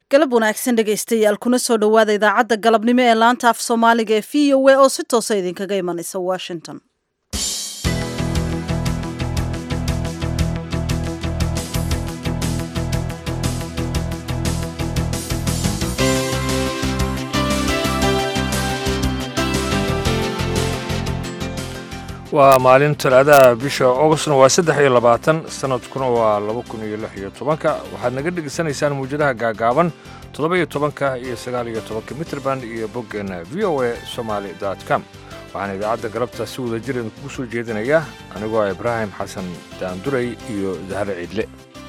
galab wanaagsan dhegaystayaal kuna soo dhowaada idaacadda galabnimo ee laanta af soomaaliga ee v o a oo si toosa idinkaga imanaysa washington waa maalin talaadaha bisha augustna waa saddex iyo labaatan sanadkuna waa laba kun iyo lix iyo tobanka waxaad naga dhegaysanaysaan muwjadaha gaagaaban toddoba iyo tobanka iyo sagaal iyo tobanka mitrband iyo boggeenna v o a somaali dot com waxaan idaacadda galabta si wada jir idinkugu soo jeedinayaa anigoo ah ibraahim xasan daanduray iyo dahre ciidle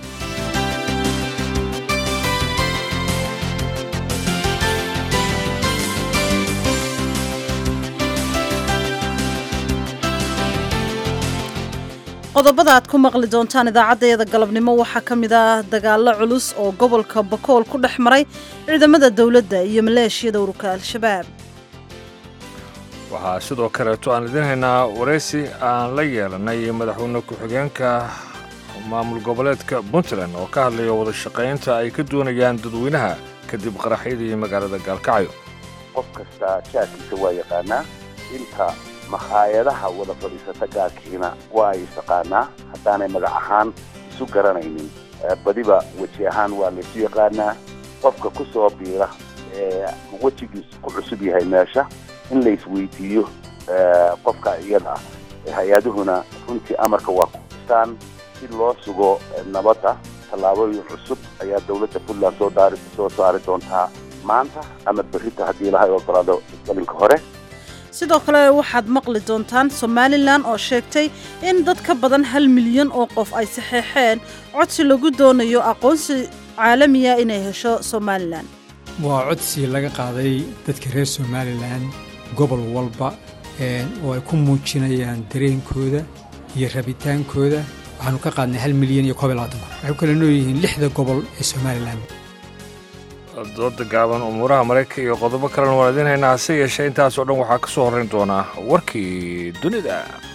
qodobada aad ku maqli doontaan idaacaddayada galabnimo waxaa ka mid ah dagaallo culus oo gobolka bakool ku dhex maray ciidamada dowladda iyo maleeshiyada ururka al-shabaab waxaa sidoo kaleeto aan idiin haynaa waraysi aan la yeelanay madaxweyne ku-xigeenka maamul goboleedka puntland oo ka hadlaya wada shaqaynta ay ka doonayaan dadweynaha kadib qaraxyadii magaalada gaalkacyo qof kasta jaadkiisa waa yaqaanaa inta makhaayadaha wada fadhiisata gaarkiina waa ay istaqaanaa haddaanay magac ahaan isu garanaynin badiba weji ahaan waa laysu yaqaanaa qofka ku soo biira ee wejigiisu ku cusub yahay meesha in la isweydiiyo qofka iyada ah hay-aduhuna runtii amarka waa ku istaan si loo sugo nabadda tallaabooyin cusub ayaa dowladda puntland soo daari soo saari doontaa maanta ama berrita haddii ilahay ogolaado galinka hore sidoo kale waxaad maqli doontaan somalilan oo sheegtay in dad ka badan hal milyan oo qof ay saxeexeen codsi lagu doonayo aqoonsi caalamiya inay hesho somalilan waa codsi laga qaaday dadka reer somalilan gobol walba oo ay ku muujinayaan dareenkooda iyo rabitaankooda waxaanu ka qaadnay hal milyan iyo koob iyo labaatan kun waxay u kala nooyihiin lixda gobol ee somalilan dooda gaaban umuuraha maraykanka iyo qodobo kalena waan idiin haynaa hase yeeshee intaasoo dhan waxaa ka soo horrayn doonaa warkii dunida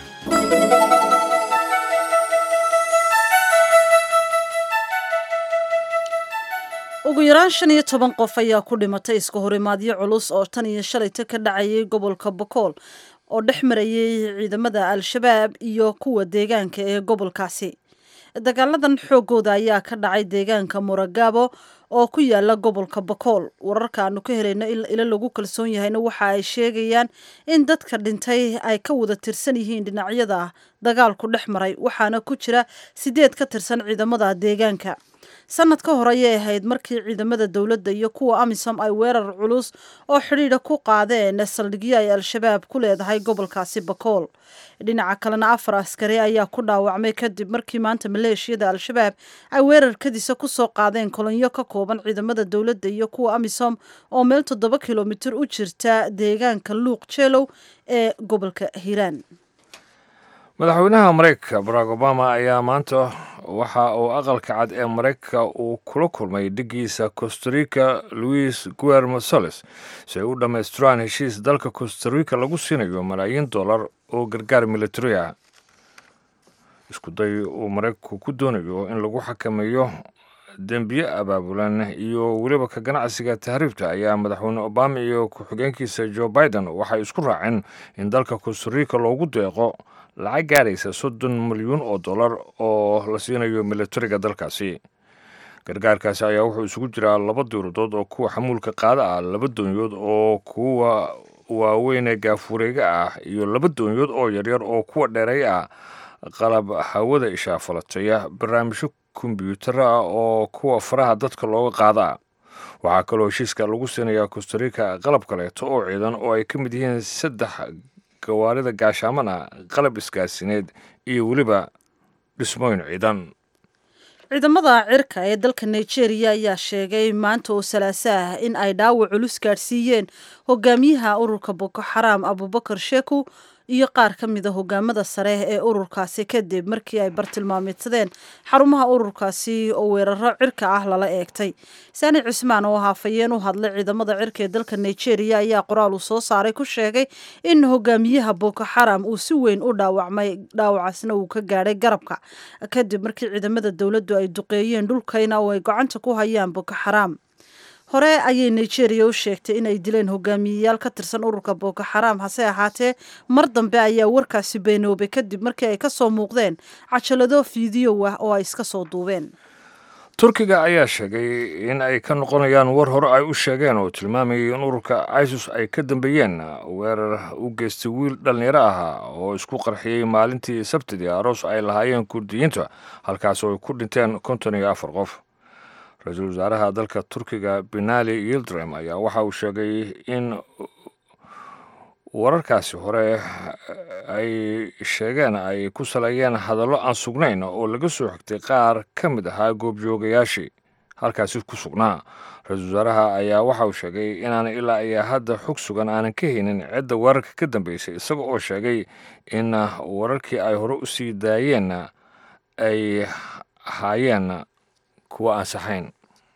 ugu yaraan shan iyo toban qof ayaa ku dhimatay iska horimaadyo culus oo tan iyo shalayta ka dhacayay gobolka bokool oo dhex marayay ciidamada al-shabaab iyo kuwa deegaanka ee gobolkaasi dagaaladan xoogooda ayaa ka dhacay deegaanka muragabo oo ku yaala gobolka bakool wararka aanu ka helayno ilo lagu kalsoon yahayna waxa ay sheegayaan in dadka dhintay ay ka wada tirsan yihiin dhinacyada dagaalku dhex maray waxaana ku jira sideed ka tirsan ciidamada deegaanka sanad ka hor ayay ahayd markii ciidamada dowladda iyo kuwa amisom ay weerar culus oo xidhiidha ku qaadeen saldhigyo ay al-shabaab ku leedahay gobolkaasi bakool dhinaca kalena afar askari ayaa ku dhaawacmay kadib markii maanta maleeshiyada al-shabaab ay weerarkadiisa ku soo qaadeen kolonyo ka kooban ciidamada dowladda iyo kuwa amisom oo meel toddoba kilomitir u jirta deegaanka luuq jeelow ee gobolka hiiraan madaxweynaha maraykanka barack obama ayaa maanta waxa uu aqalka cad ee maraykanka uu kula kulmay dhigiisa costarica louis guermo soles si ay u dhammaystiraan heshiis dalka costarica lagu siinayo malaayiin dollar oo gargaar militari ah isku day uu maraykanku ku doonayo in lagu xakameeyo dembiye abaabulan iyo weliba ka ganacsiga tahriibta ayaa madaxweyne obama iyo ku-xigeenkiisa joe biden waxay isku raaceen in dalka costarica loogu deeqo lacag gaaraysa soddon milyuun oo dollar oo la siinayo militariga dalkaasi gargaarkaasi ayaa wuxuu isugu jiraa laba dowladood oo kuwa xamuulka qaada ah laba doonyood oo kuwa waaweynee gaafureega ah iyo laba doonyood oo yaryar oo kuwa dheeray ah qalab hawada ishaafalataya barnaamijyo kombyuutara ah oo kuwa faraha dadka looga qaada waxaa kaloo heshiiska lagu siinayaa costarica qalab kaleeto oo ciidan oo ay ka mid yihiin saddex gawaarida gaashaamana qalab isgaasineed iyo weliba dhismooyin ciidan ciidamada cirka ee dalka nigeria ayaa sheegay maanta oo salaaso ah in ay dhaawac culus gaadhsiiyeen hogaamiyaha ururka boko xaraam abubakar sheku iyo qaar ka mida hogaamada sare ee ururkaasi kadib markii ay bartilmaameedsadeen xarumaha ururkaasi oo weeraro cirka ah lala eegtay saani cismaan oo haafayeen u hadlay ciidamada cirka ee dalka nigeria ayaa qoraal uu soo saaray ku sheegay in hogaamiyaha boko xaram uu si weyn u dhaawacmay dhaawacaasna uu ka gaadhay garabka kadib markii ciidamada dowladdu ay duqeeyeen dhulkayna oo ay gacanta ku hayaan boko xaram hore ayay nigeria u sheegtay inay dileen hogaamiyeyaal ka tirsan ururka boko xaraam hase ahaatee mar dambe ayaa warkaasi beenoobay kadib markii ay kasoo muuqdeen cajalado fiidiyow ah oo ay iska soo duubeen turkiga ayaa sheegay in ay ka noqonayaan war hore ay u sheegeen oo tilmaamayay in ururka isus ay ka dambeeyeen weerar u geystay wiil dhallinyaro ahaa oo isku qarxiyey maalintii sabtidii aroos ay lahaayeen kurdiyiinta halkaas oo ay ku dhinteen konton iyo afar qof ra-iisul wasaaraha dalka turkiga benali yildrem ayaa waxa uu sheegay in wararkaasi hore ay sheegeen ay ku saleeyeen hadallo aan sugnayn oo laga soo xigtay qaar ka mid ahaa goobjoogayaashii halkaasi ku sugnaa ra-iisul wasaaraha ayaa waxa uu sheegay inaan ilaa ayaa hadda xog sugan aanan ka haynin cidda wararka ka dambeysay isaga oo sheegay in wararkii ay hore u sii daayeen ay ahaayeen kuwa aan saxayn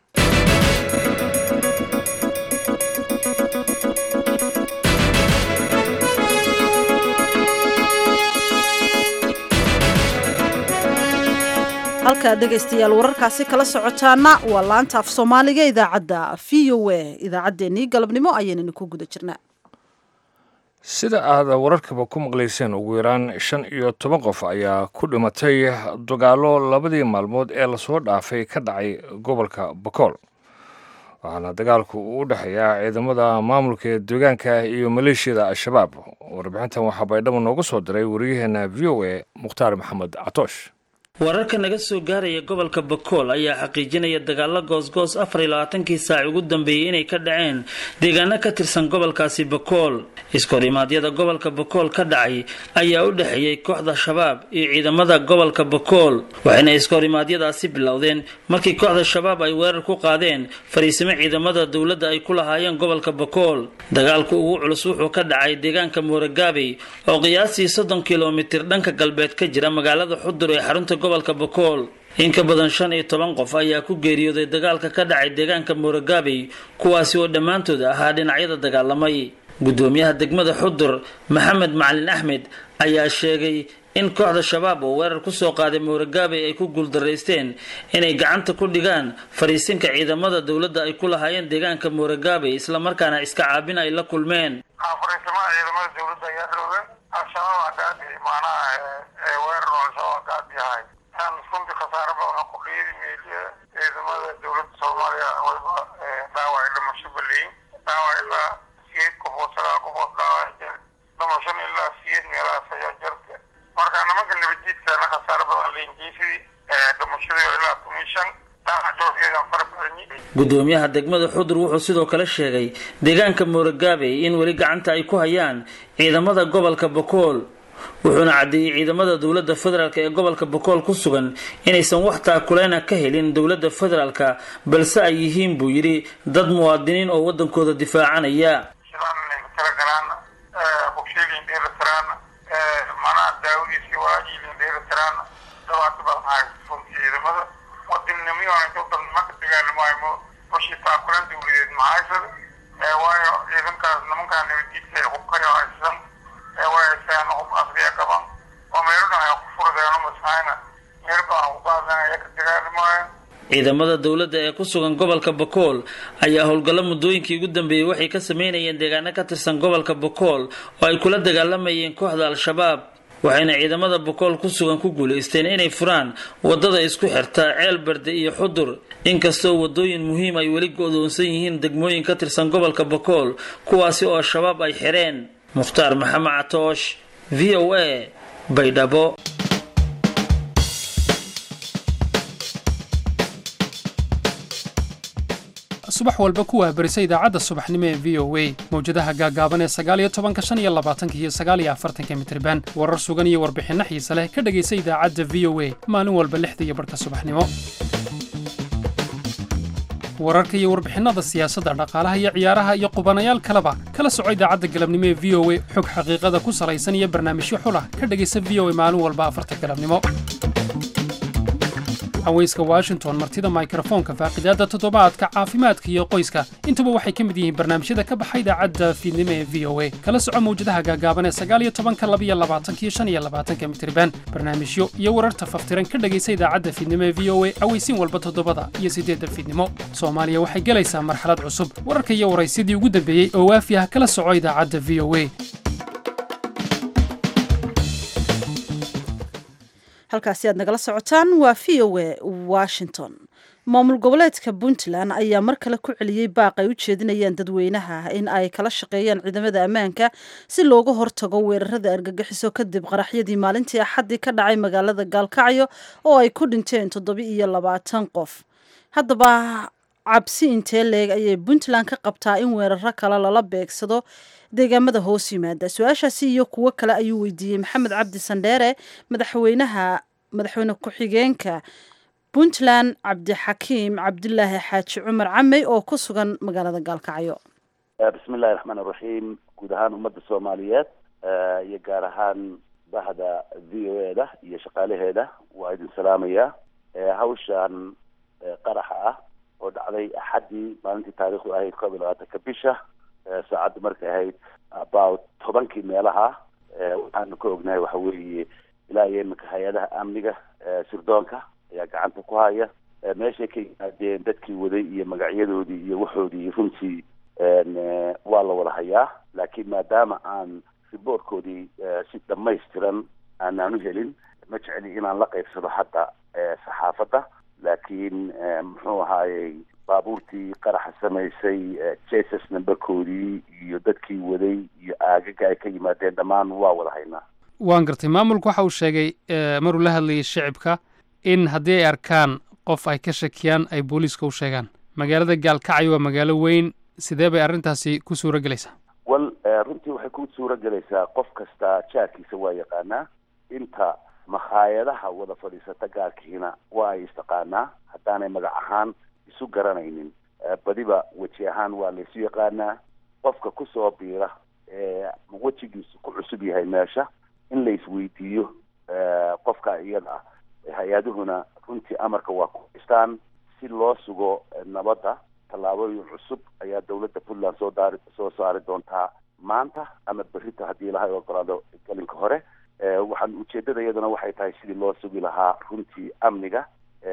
halkaa dhegaystayaal wararkaasi kala socotaana waa laanta af soomaaliga idaacadda v o a idaacaddeenii galabnimo ayaynani ku guda jirnaa sida aad wararkaba ku maqlayseen ugu yaraan shan iyo toban qof ayaa ku dhimatay dagaallo labadii maalmood ee lasoo dhaafay ka dhacay gobolka bakool waxaana dagaalku uu u dhexeeyaa ciidamada maamulka ee deegaanka iyo maleeshiyada al-shabaab warbixintan waxaa baydhabo nooga soo diray wariyaheena v o a mukhtaar maxamed catoosh wararka naga soo gaaraya gobolka bakool ayaa xaqiijinaya dagaalo goosgoos afar iyo labaatankii saac ugu dambeeyey inay ka dhaceen deegaano ka tirsan gobolkaasi bakool iskorimaadyada gobolka bakool ka dhacay ayaa u dhexeeyey kooxda shabaab iyo ciidamada gobolka bakool waxayna iskorimaadyadaasi bilowdeen markii kooxda shabaab ay weerar ku qaadeen fariisimo ciidamada dowladda ay ku lahaayeen gobolka bakool dagaalku ugu culus wuxuu ka dhacay deegaanka mooragaabey oo qiyaastii soddon kilomitir dhanka galbeed ka jira magaalada xudur ee xarunta gobolka bakool in ka badan shan iyo toban qof ayaa ku geeriyooday dagaalka ka dhacay deegaanka mooragaabey kuwaasi oo dhammaantood ahaa dhinacyada dagaalamay gudoomiyaha degmada xudur maxamed macalin axmed ayaa sheegay in kooxda shabaab oo weerar kusoo qaaday mooragaabey ay ku guuldaraysteen inay gacanta ku dhigaan fariisinka ciidamada dowladda ay ku lahaayeen deegaanka mooragaabey islamarkaana iska caabin ay la kulmeen fariisimaha ciidamada dowladda ayaa dhowgan al-shabaab hadaadi macnaha weerar oo al-shabaab hadaad yahay aan runtii khasaare badan ku qiidi meeliya ciidamada dowladda soomaaliya wayba dhaawac dhimasho baleyin dhaawac ilaa siyeed qofood sagaal qofood dhaawac jir dhimashan ilaa siyeed meelahaas ayaa jirta marka nimanka nabadjiidkana khasaare badan leenjiisidii dhimashadii ilaa kumin shan dhaawacoodkeedan fara badanyi gudoomiyaha degmada xudur wuxuu sidoo kale sheegay deegaanka mooragaabey in weli gacanta ay ku hayaan ciidamada gobolka bakool wuxuuna caddeeyey ciidamada dowladda federaalk ee gobolka bakool ku sugan inaysan wax taakuleyna ka helin dowladda federaalka balse ay yihiin buu yidhi dad muwaadiniin oo waddankooda difaacanaya shidaanay talagalaan bogsheelin dheelitiraan manaha daawadiisii walaajiilin dheelitiraan dhibaato badan haysto ciidamada wadannimiyona intuudan nimanka dagaalamaayo bashii taakulan dowladeed mahaysada waayo ciidankaas nimankaa nabadjiidka ay hubkayo haysan waayasaan hub asriya qaban oo meelodhan ay ku furdeeno masahayna meel baa hubaadan ay ka dagaalamaayeen ciidamada dowladda ee ku sugan gobolka bakool ayaa howlgallo muddooyinkii ugu dambeeyey waxay ka sameynayeen deegaano ka tirsan gobolka bakool oo ay kula dagaalamayeen kooxda al-shabaab waxayna ciidamada bakool ku sugan ku guulaysteen inay furaan waddada isku xirta ceel berde iyo xudur inkastoo waddooyin muhiim ay weli go-doonsan yihiin degmooyin ka tirsan gobolka bakool kuwaasi oo shabaab ay xireen mukhtaar maxamed catoosh v o a baydhabo subax walba ku waabarisa idaacadda subaxnimo ee v o a mawjadaha gaagaaban ee sagaaliyo tobanka shan iyo labaatanka iyo sagaaliyo afartanka mitriban warar sugan iyo warbixinno xiise leh ka dhegaysa idaacadda v o a maalin walba lixda iyo barhka subaxnimo wararka iyo warbixinnada siyaasadda dhaqaalaha iyo ciyaaraha iyo qubanayaal kaleba kala soco idaacadda galabnimo ee v o a xog xaqiiqada ku salaysan iyo barnaamijyo xulah ka dhegaysa v o a maalin walba afarta galabnimo haweyska washington martida mikrofoonka faaqidaadda toddobaadka caafimaadka iyo qoyska intuba waxay ka mid yihiin barnaamijyada ka baxa idaacadda fiidnimo ee v o a kala soco mawjadaha gaagaaban ee sagaal iyo tobanka labiyo labaatanka iyo shan iyo labaatanka mitriban barnaamijyo iyo wararta faftiran ka dhegaysa idaacadda fiidnimo ee v o a aweysiin walba toddobada iyo siddeedda fiidnimo soomaaliya waxay gelaysaa marxalad cusub wararka iyo waraysidii ugu dambeeyey oo waafi ah kala soco idaacadda v o a halkaasi aad nagala socotaan waa v o a washington maamul goboleedka puntland ayaa mar kale ku celiyey baaq ay u jeedinayaan dadweynaha in ay kala shaqeeyaan ciidamada ammaanka si looga hortago weerarada argagixiso kadib qaraxyadii maalintii axaddii ka dhacay magaalada gaalkacyo oo ay ku dhinteen toddoba iyo labaatan qof haddaba cabsi intee leeg ayay puntland ka qabtaa in weeraro kale lala beegsado deegaamada hoos yimaada su-aashaasi iyo kuwo kale ayuu weydiiyey maxamed cabdi sandheere madaxweynaha madaxweyne ku-xigeenka puntland cabdixakiim cabdilaahi xaaji cumar camey oo ku sugan magaalada gaalkacyo bismi illahi raxmaan iraxiim guud ahaan ummadda soomaaliyeed iyo gaar ahaan bahda v o e da iyo shaqaalaheeda waa idin salaamaya hawshan qaraxa ah oo dhacday axaddii maalintii taariikhdu ahayd koob iyo labaatanka bisha saacadda markay ahayd about tobankii meelaha waxaanu ka ognahay waxa weeye ilaa iyo iminka hay-adaha amniga sirdoonka ayaa gacanta ku haya meeshay ka yimaadeen dadkii waday iyo magacyadoodii iyo waxoodii runtii waa la wada hayaa laakiin maadaama aan riboortkoodii si dhamaystiran aanaan u helin ma jecli inaan la qaybsado hadda saxaafadda laakiin muxuu ahaayey baabuurtii qaraxa samaysay jesus numberkoodii iyo dadkii waday iyo aagaga ay ka yimaadeen dhammaan waa wada haynaa waan gartay maamulku waxa uu sheegay maruu la hadlayay shicibka in haddii ay arkaan qof ay ka shakiyaan ay booliiska u sheegaan magaalada gaalkacyo waa magaalo weyn sidee bay arrintaasi ku suura gelaysaa wal runtii waxay ku suura gelaysaa qof kasta jaarkiisa waa yaqaanaa inta makhaayadaha wada fadhiisata gaarkiina waa ay istaqaanaa haddaanay magac ahaan isu garanaynin badiba weji ahaan waa laysu yaqaanaa qofka kusoo biira wejigiisu ku cusub yahay meesha in la isweydiiyo qofka iyada ah hay-aduhuna runtii amarka waa ku haystaan si loo sugo nabadda tallaabooyin cusub ayaa dawladda puntland soo daari soo saari doontaa maanta ama berrita haddii ilahay ogolaado gelinka hore waxaan ujeedada iyaduna waxay tahay sidii loo sugi lahaa runtii amniga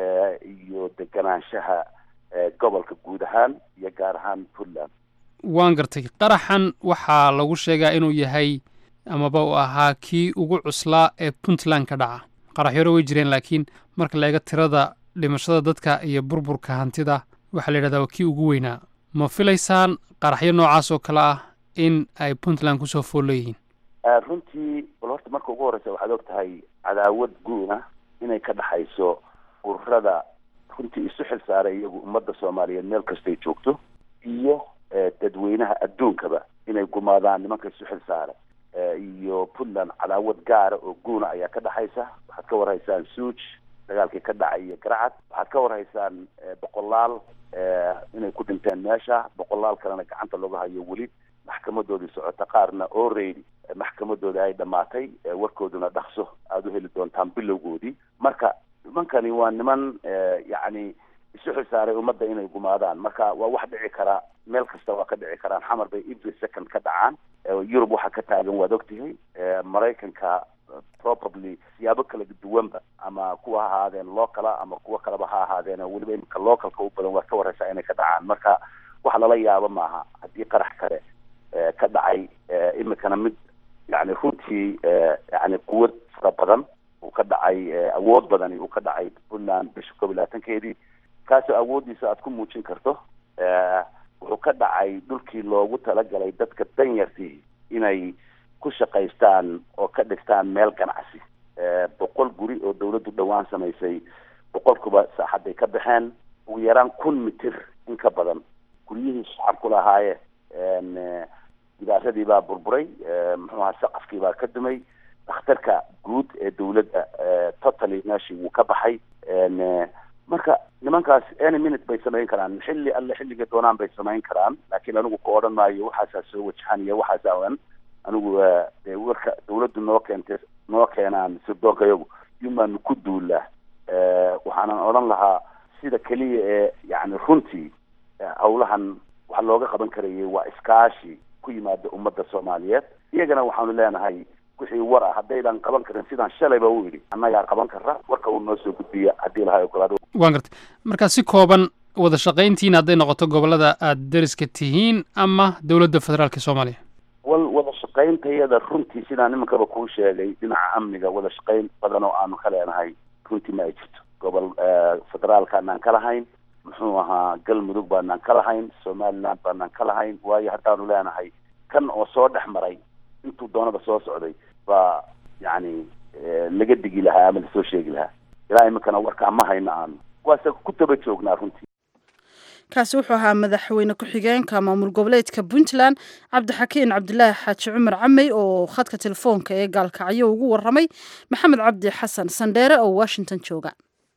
iyo deganaanshaha gobolka guud ahaan iyo gaar ahaan puntland waan gartay qaraxan waxaa lagu sheegaa inuu yahay amaba uu ahaa kii ugu cuslaa ee puntland ka dhaca qaraxyaro way jireen laakiin marka la eego tirada dhimashada dadka iyo burburka hantida waxaa la yidhahdaa waa kii ugu weynaa ma filaysaan qaraxyo noocaas oo kale ah in ay puntland kusoo fool leeyihiin runtii bal horta marka ugu horreysa waxaad og tahay cadaawad guuna inay ka dhaxayso ururada runtii isu xil saaray iyagu ummadda soomaaliyeed meel kastay joogto iyo dadweynaha adduunkaba inay gumaadaan nimanka isu xil saara iyo puntland cadaawad gaara oo guuna ayaa ka dhaxaysa waxaad ka warhaysaan suuj dagaalkii ka dhacay iyo garacad waxaad ka warhaysaan boqolaal inay ku dhinteen meesha boqolaal kalena gacanta looga hayo weli maxkamadoodii socota qaarna already maxkamadooda ay dhammaatay warkooduna dhaqso aada u heli doontaan bilowgoodii marka nimankani waa niman yacni isu xilsaaray ummadda inay gumaadaan marka waa wax dhici karaa meel kasta waa ka dhici karaan xamar bay every second ka dhacaan yurub waxaa ka taagan waad ogtihay maraykanka probably siyaabo kala duwanba ama kuwa ha ahaadeen locala ama kuwo kaleba ha ahaadeen weliba imika localka u badan waad ka wareysaa inay ka dhacaan marka wax lala yaabo maaha haddii qarax kale ka dhacay imikana mid yani runtii yani quwad fara badan uu ka dhacay awood badani uu ka dhacay puntland bisha koob iyo labaatankeedii kaasoo awooddiisa aad ku muujin karto wuxuu ka dhacay dhulkii loogu talagalay dadka danyartii inay ku shaqaystaan oo ka dhigtaan meel ganacsi boqol guri oo dawladdu dhowaan samaysay boqolkuba saaxadday ka baxeen ugu yaraan kun mitir in ka badan guryihii shacabku lahaayeen gidaaradii baa burburay muxuu ahaa saqafkii baa ka dumay dhakhtarka guud ee dawladda totally meeshii wuu ka baxay marka nimankaas any minute bay samayn karaan xilli alle xilliga doonaan bay samayn karaan laakiin anigu ku odhan maayo waxaasaa soo wajahan iyo waxaasa oan anigu dee warka dawladdu noo keentay noo keenaan sirdoonka yagu yumaanu ku duulaa waxaanan odhan lahaa sida keliya ee yani runtii hawlahan waxa looga qaban karayay waa iskaashi ku yimaada ummadda soomaaliyeed iyagana waxaanu leenahay wixii war ah haddaydan qaban karin sidaan shalayba u yidhi annagaa qaban kara warka uu noo soo gudbiya haddii lahay ogolaado waan gartay markaa si kooban wada shaqayntiina hadday noqoto gobollada aada deriska tihiin ama dowladda federaalka soomaaliya wal wada shaqayntayada runtii sidaan nimankaba kuu sheegay dhinaca amniga wada shaqayn badan oo aanu ka leenahay runtii ma ay jirto gobol federaalkaanaan ka lahayn muxuu ahaa galmudug baanaan ka lahayn somaliland baanaan ka lahayn waayo haddaanu leenahay kan oo soo dhex maray intuu doonada soo socday baa yacni laga digi lahaa ama lasoo sheegi lahaa ilaa iminkana warkaa ma hayno aanu waase ku taba joognaa runtii kaasi wuxuu ahaa madaxweyne ku-xigeenka maamul goboleedka puntland cabdixakiin cabdilaahi xaaji cumar camey oo khadka telefoonka ee gaalkacyo ugu waramay maxamed cabdi xasan sandheere oo washington jooga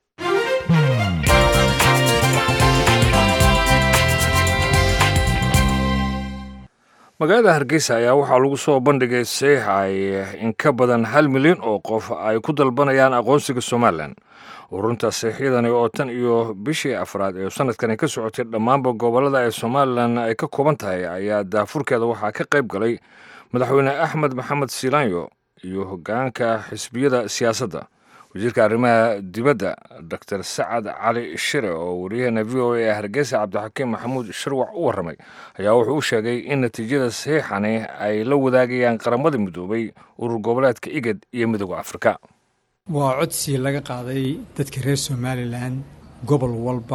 magaalada hargeysa ayaa waxaa lagu soo bandhigay saxiix ay in ka badan hal milyan oo qof ay ku dalbanayaan aqoonsiga somalilan urunta saxiixyadani oo tan iyo bishii afraad ee sanadkani ka socotay dhammaanba gobollada ee somalilan ay ka kooban tahay ayaa daafurkeeda waxaa ka qayb galay madaxweyne axmed maxamed siilaanyo iyo hoggaanka xisbiyada siyaasadda wasiirka arrimaha dibadda doctor sacad cali shire oo wariyaheena v o a ee hargeysa cabdixakiim maxamuud shirwac u warramay ayaa wuxuu u sheegay in natiijada saxiixani ay la wadaagayaan qaramada midoobay urur goboleedka igad iyo midooda afrika waa codsi laga qaaday dadka reer somalilan gobol walba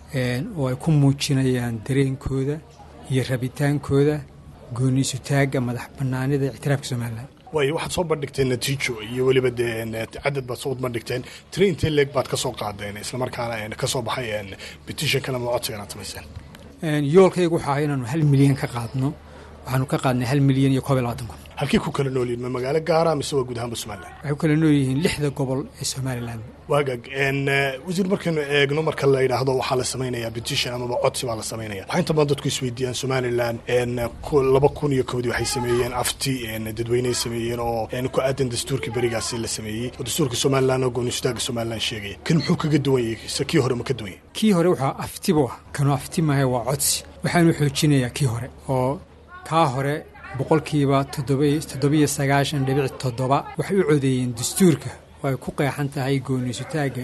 oo ay ku muujinayaan dareenkooda iyo rabitaankooda gooniisutaagga madax bannaanida ictiraafka somalilan way waxaad soo bandhigteen natiijo iyo weliba dee cadad baad soo bandhigteen tiri intee leeg baad ka soo qaadeen islamarkaana ka soo baxay petitionkan ama codsigan aad samayseen yoolkaygu waxaa inaanu hal milyan ka qaadno waxaanu ka qaadnay hal milyan iyo koob iyo labaatan kun halkii ku kala noolyihin ma magaalo gaara mise waa guud ahaanba somalilan waxay ku kala nool yihiin lixda gobol ee somalilan waagag wasiir markaynu eegno marka la yidhaahdo waxaa la samaynayaa petition amaba codsi baa la samaynaya waxaa inta badan dadku isweydiiyaan somalilan laba kun iyo kowdii waxay sameeyeen afti dadweyneay sameeyeen oo ku aadan dastuurkii berigaasi la sameeyey oo dastuurka somalilan oo goonistaaga somalilan sheegaya kan muxuu kaga duwan yahay se kii hore ma ka duwan yahay kii hore waxaa aftibu ah kanuu afti maahay waa codsi waxaanu xoojinayaa kii hore oo kaa hore boqolkiiba toddobiyo sagaashan dhibic toddoba waxay u codeeyeen dastuurka oo ay ku qeexan tahay gooniisutaagga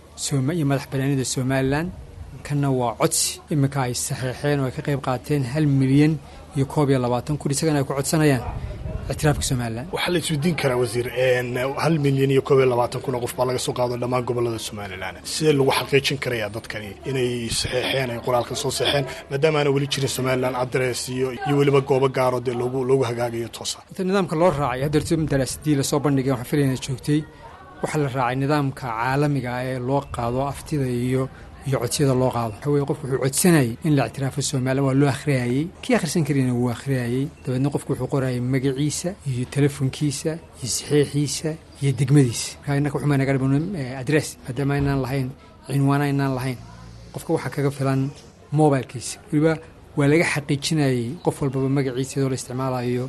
iyo madax banaanida somalilan kanna waa codsi iminka ay saxeexeen oo ay ka qayb qaateen hal milyan iyo koob iyo labaatan kun isagana ay ku codsanayaan ictiraafka somalilan waxaa la isweydiin karaa wasiir hal milyan iyo koob iyo labaatan kun oo qof baa laga soo qaado dhammaan gobolada somalilan sidee lagu xaqiijin karayaa dadkani inay saxeexeen ay qoraalka soo saxeen maadaama aana weli jirin somalilan adres iyo iyo weliba goobo gaaro dee loogu loogu hagaagayo toosa inta nidaamka loo raacay haddeerto daraasadii lasoo bandhigay waxaan filayna joogtay waxaa la raacay nidaamka caalamiga ah ee loo qaado aftida iyo iyo codsiyada loo qaado waxa weye qofku wuxuu codsanayay in la ictiraafo somalilan waa loo akhriyayey kii akhrisan karina wuu akhriyayey dabeedna qofku wuxuu qorayay magaciisa iyo telefonkiisa iyo saxiixiisa iyo degmadiisa markaa innaka waxuma naga dhiman adress maadaama aynaan lahayn cinwaana aynaan lahayn qofka waxaa kaga filan mobilkiisa weliba waa laga xaqiijinayay qof walbaba magaciisa iyadoo la isticmaalayo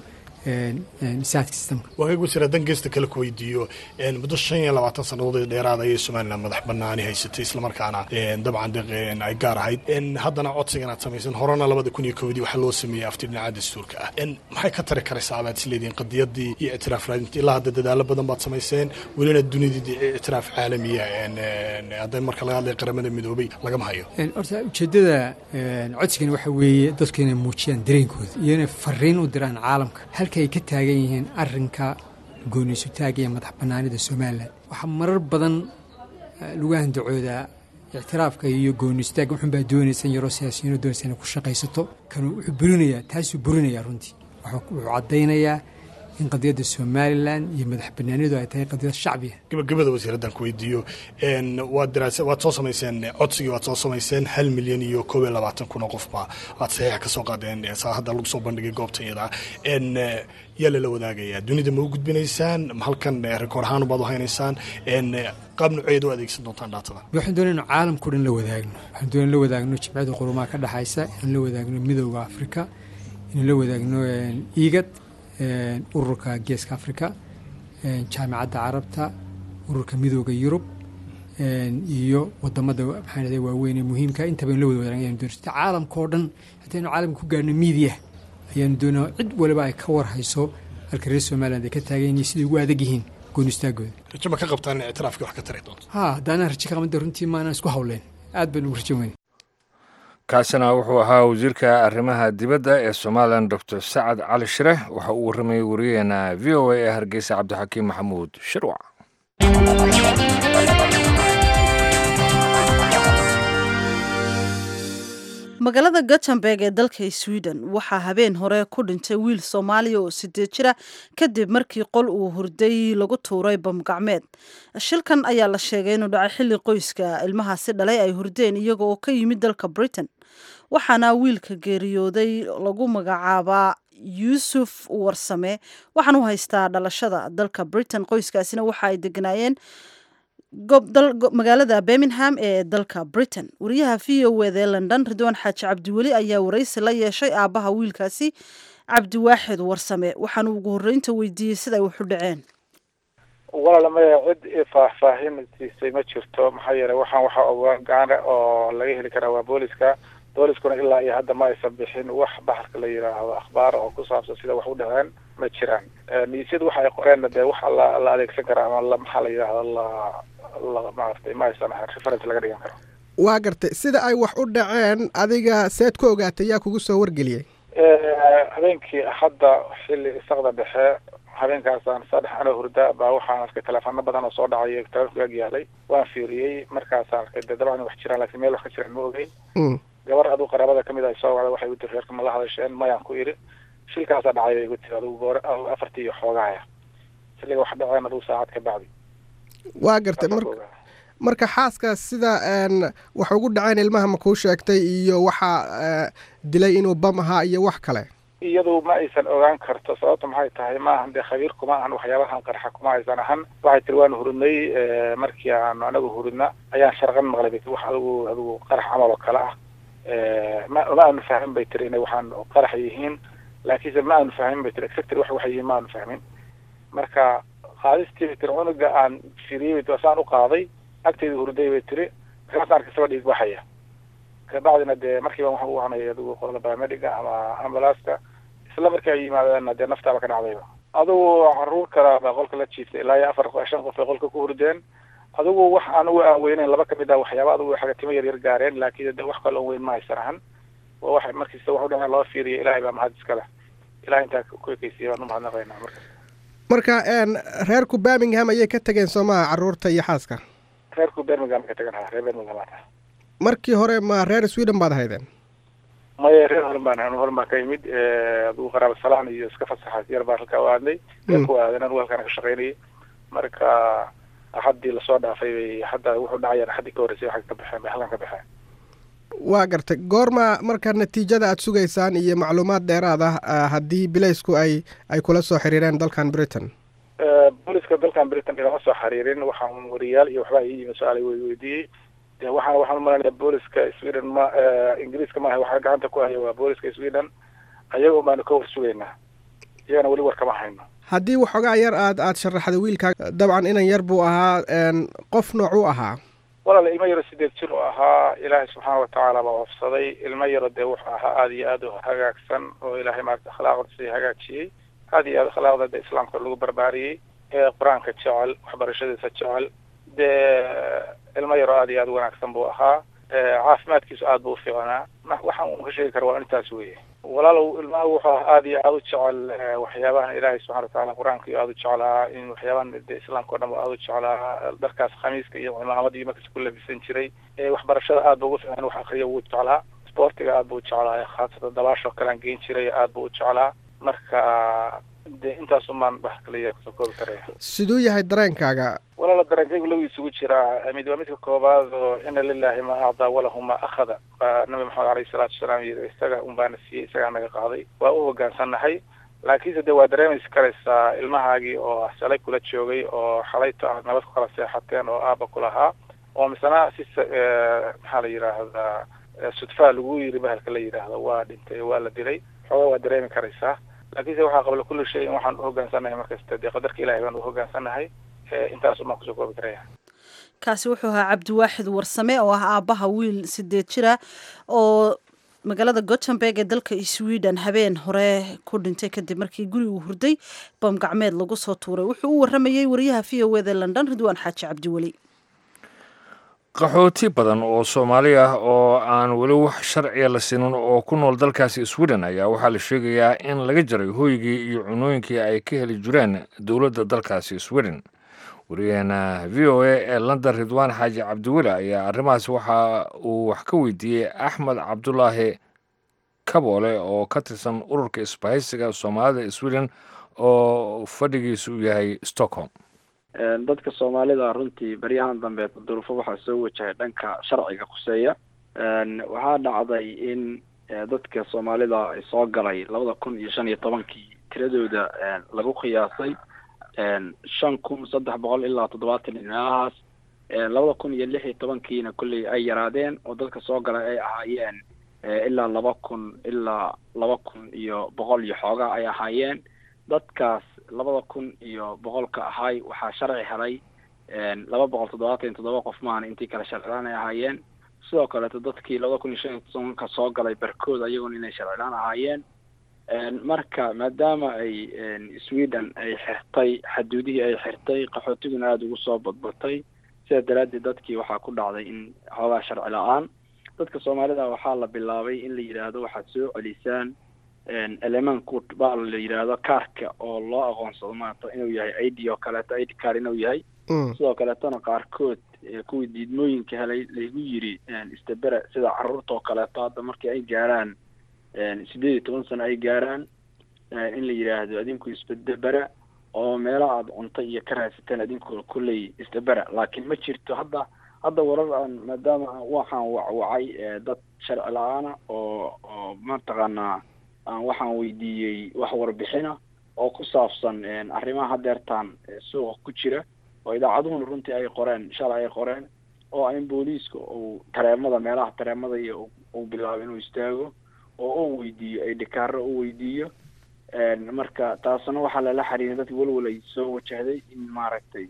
waagaag wasiir haddaan geesta kale ku weydiiyo muddo shan iyo labaatan sannadood dheeraad ayay somalilan madax banaani haysatay islamarkaana dabcan ay gaar ahayd haddana codsigan aad samaysan horena labada kun iyo kowdii waxaa loo sameeyey afti dhinaca dastuurka ah maxay ka tari karaysaa abaad isleedihiin qadiyadii iyo ictiraaf raadinta ilaa hadda dadaalo badan baad samayseen welina dunidii ictiraaf caalamiya hadda marka laga hadlaya qaramada midoobay lagama hayo horta ujeeddada codsigani waxa weeye dadku inay muujiyaan dareenkooda iyo inay fariin u diraan caalamka halka ay ka taagan yihiin arrinka gooniisutaagga iyo madax bannaanida somalilan waxaa marar badan lagu handacoodaa ictiraafka iyo gooniisutaagga wuxuunbaa doonaysan yaroo siyaasiyiinoo doonaysa inay ku shaqaysato kanuu wuxuu burinayaa taasuu burinayaa runtii wuxuu caddaynayaa in qadiyadda somalilan iyo madax banaanidu ay tahay qadiyad shacbiya gabagabada wasiir haddaan ku weydiiyo waad daraasa waad soo samayseen codsigii waad soo samayseen hal milyan iyo koob iyo labaatan kun oo qofba waad saxiixa ka soo qaadeen saa hadda lagu soo bandhigay goobta iyada yaa lala wadaagayaa dunida ma u gudbinaysaan halkan rikoor ahaan baad u haynaysaan qaab nuceed u adeegsan doontaan dhaatada waxaan doonay inu caalamkao dhan la wadaagno waxaan doonay la wadaagno jimciyada qurumaha ka dhexaysa inaan la wadaagno midowda afrika inaan la wadaagno igad ururka geeska afrika jaamicadda carabta ururka midooda yurub iyo wadamada maxaa dhahday waaweyn ee muhiimka intaba in la wada wadaagan ayaanu doonay caalamka oo dhan haddaynu caalamka ku gaarno miidiya ayaanu doonaa cid waliba ay ka war hayso halka reer somaliland ay ka taagan yihiin siday ugu adag yihiin goon istaagooda rajo ma ka qabtaan in ictiraafkii wax ka tari doonto ha haddaanaan rajo ka qabanta runtii maanaan isku hawleen aad baynu ugu rajo weyne kaasina wuxuu ahaa wasiirka arrimaha dibadda ee somalilan doctor sacad cali shire waxa uu warramayey wariyaheena v o a ee hargeysa cabdixakiim maxamuud shirwac magaalada gothenburg ee dalka sweden waxaa habeen hore ku dhintay wiil soomaaliya oo sideed jira kadib markii qol uu hurday lagu tuuray bamgacmeed shilkan ayaa la sheegay inuu dhacay xilli qoyska ilmahaasi dhalay ay hurdeen iyaga oo ka yimid dalka britain waxaana wiilka geeriyooday lagu magacaabaa yuusuf warsame waxaan u haystaa dhalashada dalka britain qoyskaasina waxa ay deganaayeen magaalada birmingham ee dalka britain wariyaha v o ed ee london ridwaan xaaji cabdiweli ayaa waraysi la yeeshay aabbaha wiilkaasi cabdiwaaxid warsame waxaanu ugu horreynta weydiiyey siday waxu dhaceen walaala maya cid faahfaahin siisay ma jirto maxaa yeelay waxaan waxa ogaan gaana oo laga heli karaa waa booliska booliskuna ilaa iyo hadda ma aysan bixin wax baxarka la yidhaahdo akhbaar oo ku saabsan sida wax u dhaceen ma jiraan niisyadu waxa ay qoreenna dee waxa la la adeegsan karaa ama la maxaa la yidhahdo la la maaragtay ma aysan ahayn reference laga dhigan karo waa gartay sida ay wax u dhaceen adiga seed ku ogaatay yaa kugu soo wargeliyey habeenkii hadda xilli isaqda dhexe habeenkaasaan saddex anoo hurda baa waxaan arkay teleefano badan oo soo dhacay telefonka ag yaalay waan fiiriyey markaasaan arkay dee dabcan wax jiraan lakin meel wax ka jiraan ma ogeyn gabar aduu qaraabada kamid ah soo wacda waxay igu tiri reerka ma la hadasheen mayaan ku idhi shilkaasaa dhacay bay igu tiri adugu goor afartii iyo xoogahaya xilliga wax dhaceen aduu saacad ka bacdi waa gartay mar marka xaaska sida wax ugu dhaceen ilmaha ma kuu sheegtay iyo waxaa dilay inuu bam ahaa iyo wax kale iyadu ma aysan ogaan karto sababta maxay tahay ma ahan dee khabiir kuma ahan waxyaabahan qarxa kuma aysan ahan waxay tiri waanu hurudnay markii aanu anagu hurudna ayaan sharqan maqlay bay tiri wax adigu adigu qarax camal oo kale ah ma ma aanu fahmin bay tiri inay waxaan qarax yihiin laakiinse ma aanu fahmin bay tiri exactly wax waxay yihiin ma aanu fahmin marka qaadistii bay tiri cunuga aan firiyey bay tiri saan u qaaday agteeda hurday bay tiri markaasaan arkay saba dhiig baxaya kabacdina dee markiiba waxaan u wacnay adigu qolada biomediga ama ambulaaska isla markii ay yimaadeenna dee naftaaba ka dhacdayba adigu caruur kala baa qolka la jiiftay ilaa iyo afar shan qof ay qolka ku hurdeen adigu wax anigu aan weyneyn laba kamid ah waxyaaba adigu xagatimo yar yar gaareen laakiin de wax kale oo weyn ma haysan ahan waa wax markiisa wax u dhaceen loo fiiriya ilaahay baa mahad iskale ilahay intaa ku ekeysiya baan umahadnaqaynaa marka marka reerku birmingham ayay ka tegeen soomaha caruurta iyo xaaska reerku birmingham ka tegan ha reer birmingham aa markii hore ma reer sweden baad haydeen maya reer horan baan anu horan baan ka imid adigu qaraaba salaan iyo iska fasaxaas yar baan halkaa u aadnay reerku aaden anu halkaana ka shaqaynayay marka axaddii lasoo dhaafay bay hadda wuxuu dhacayaan axaddii ka horreysay waxay ka baxeen bay halkan ka baxeen waa gartay goorma marka natiijada aada sugaysaan iyo macluumaad dheeraad ah haddii bilaysku ay ay kula soo xiriireen dalkan britain booliska dalkan britain ilama soo xiriirin waxaan wariyaal iyo waxbaa ii yimi su-aal way weydiiyey de waxaan waxaan umalanaya booliska sweden ma ingiriiska maaha waxaa gacanta ku haya waa booliska sweden ayaga baanu ka war sugaynaa iyagana weli war kama hayno haddii waxoogaa yar aad aada sharaxda wiilkaa dabcan inan yar buu ahaa qof nooc u ahaa walaal ilmo yaro sideed jir u ahaa ilaahay subxaana watacaala baa wafsaday ilmo yaro dee wuxuu ahaa aada iyo aada u hagaagsan oo ilaahay maarata akhlaaqda sii hagaajiyey aada iyo aada akhlaaqda de islaamka lagu barbaariyey ee qur-aanka jecel waxbarashadiisa jecel dee ilmo yaro aada iyo aada wanaagsan buu ahaa caafimaadkiisu aada buu ufiicnaa waxaan un ka sheegi kara waa intaas weye walaalow ilmaha wuxuu ahaa aada iyo aada u jecel waxyaabahan ilaahay subxana watacaala qur-aanka iyo aada u jeclaa in waxyaabahan de islaamka o dhan ba aada u jeclaa dharkaas khamiiska iyo cimaamad iyo markas ku labisan jiray waxbarashada aada bu ugu fiican wax akriya wuu jeclaa sportiga aada buu u jeclaa khaasatan dabaasho kalean geen jiray aada buu u jeclaa marka de intaas umaan wax kaliya kusoo koobi karaya siduu yahay dareenkaaga walaala dareenkaygu lagu isugu jiraa mid waa midka koobaad oo ina lilahi ma acdaa walahu ma akhada nabi maxamed alayhi salaatu wasalaam yii isaga un baana siiyey isagaa naga qaaday waa u hogaansannahay laakiinse de waa dareemaysi karaysaa ilmahaagii oo salay kula joogay oo xalayto aad nabad ku kala seexateen oo aaba kulahaa oo misena si maxaa la yidhaahdaa sudfaa lagu yiri bahalka la yidhaahdo waa dhintay waa la dilay xoogaa waa dareemi karaysaa laakiinse waxaa qabla kulli shay in waxaan u hogaansannahay markasta dee qadarka ilahay baan u hogaansannahay intaas umaan kusoo koobi karaya kaasi wuxuu ahaa cabdiwaaxid warsame oo ah aabbaha wiil sideed jira oo magaalada gothenburg ee dalka sweden habeen hore ku dhintay kadib markii guri uu hurday bam gacmeed lagu soo tuuray wuxuu u waramayey wariyaha v o eda london ridwaan xaaji cabdiweli qaxooti badan oo soomaali ah oo aan weli wax sharciya la sinin oo ku nool dalkaasi sweden ayaa waxaa la sheegayaa in laga jaray hooygii iyo cunooyinkii ay ka heli jireen dowladda dalkaasi sweden wariyaheena v o a ee london ridwaan xaaji cabdiweli ayaa arrimahaas waxa uu wax ka weydiiyey axmed cabdulaahi kaboole oo ka tirsan ururka isbahaysiga soomaalida sweden oo fadhigiisu yahay stockholm dadka soomaalida runtii baryahan dambe duruufo waxaa soo wajahay dhanka sharciga khuseeya waxaa dhacday in dadka soomaalida ay soo galay labada kun iyo shan iyo tobankii tiradooda lagu qiyaasay shan kun saddex boqol ilaa toddobaatan meelahaas labada kun iyo lix iyo tobankiina kolley ay yaraadeen oo dadka soo galay ay ahaayeen ilaa laba kun ilaa laba kun iyo boqol iyo xoogaa ay ahaayeen dadkaas labada kun iyo boqolka ahay waxaa sharci helay laba boqol toddobaatan iyo toddoba qof maahan intii kale sharcilaan ay ahaayeen sidoo kaleeto dadkii labada kun iyo shan iyo tobanka soo galay barkood ayaguna inay sharcilaan ahaayeen marka maadaama ay sweden ay xirtay xaduudihii ay xirtay qaxootiguna aada ugu soo badbatay sidaa daraaddeed dadkii waxaa ku dhacday in xoogaa sharci la-aan dadka soomaalida waxaa la bilaabay in la yidhaahdo waxaad soo celisaan elemanku baa la yidhaahdo kaarka oo loo aqoonsado maanta inuu yahay i d oo kaleeto i d car inuu yahay sidoo kaleetona qaarkood kuwii diidmooyinka helay laygu yiri istabere sida caruurta oo kaleeto hadda markii ay gaaraan sideed iyo toban sano ay gaaraan in la yidhaahdo adinku isbedebera oo meelo aada cunto iyo ka raadsateen adinku kulley istabera laakiin ma jirto hadda hadda warar aan maadaama waxaan wacwacay dad sharci la-aana oo oo mataqaanaa aan waxaan weydiiyey wax warbixina oo ku saabsan arrimaha hadeertaan suuqa ku jira oo idaacaduhuna runtii ay qoreen shalay ay qoreen oo in booliiska uu tareemada meelaha tareemada iyo uu bilaabo inuu istaago oo uu weydiiyo ay dhikaaro u weydiiyo marka taasna waxaa lala xiriiray dadki walwal ay soo wajahday in maaragtay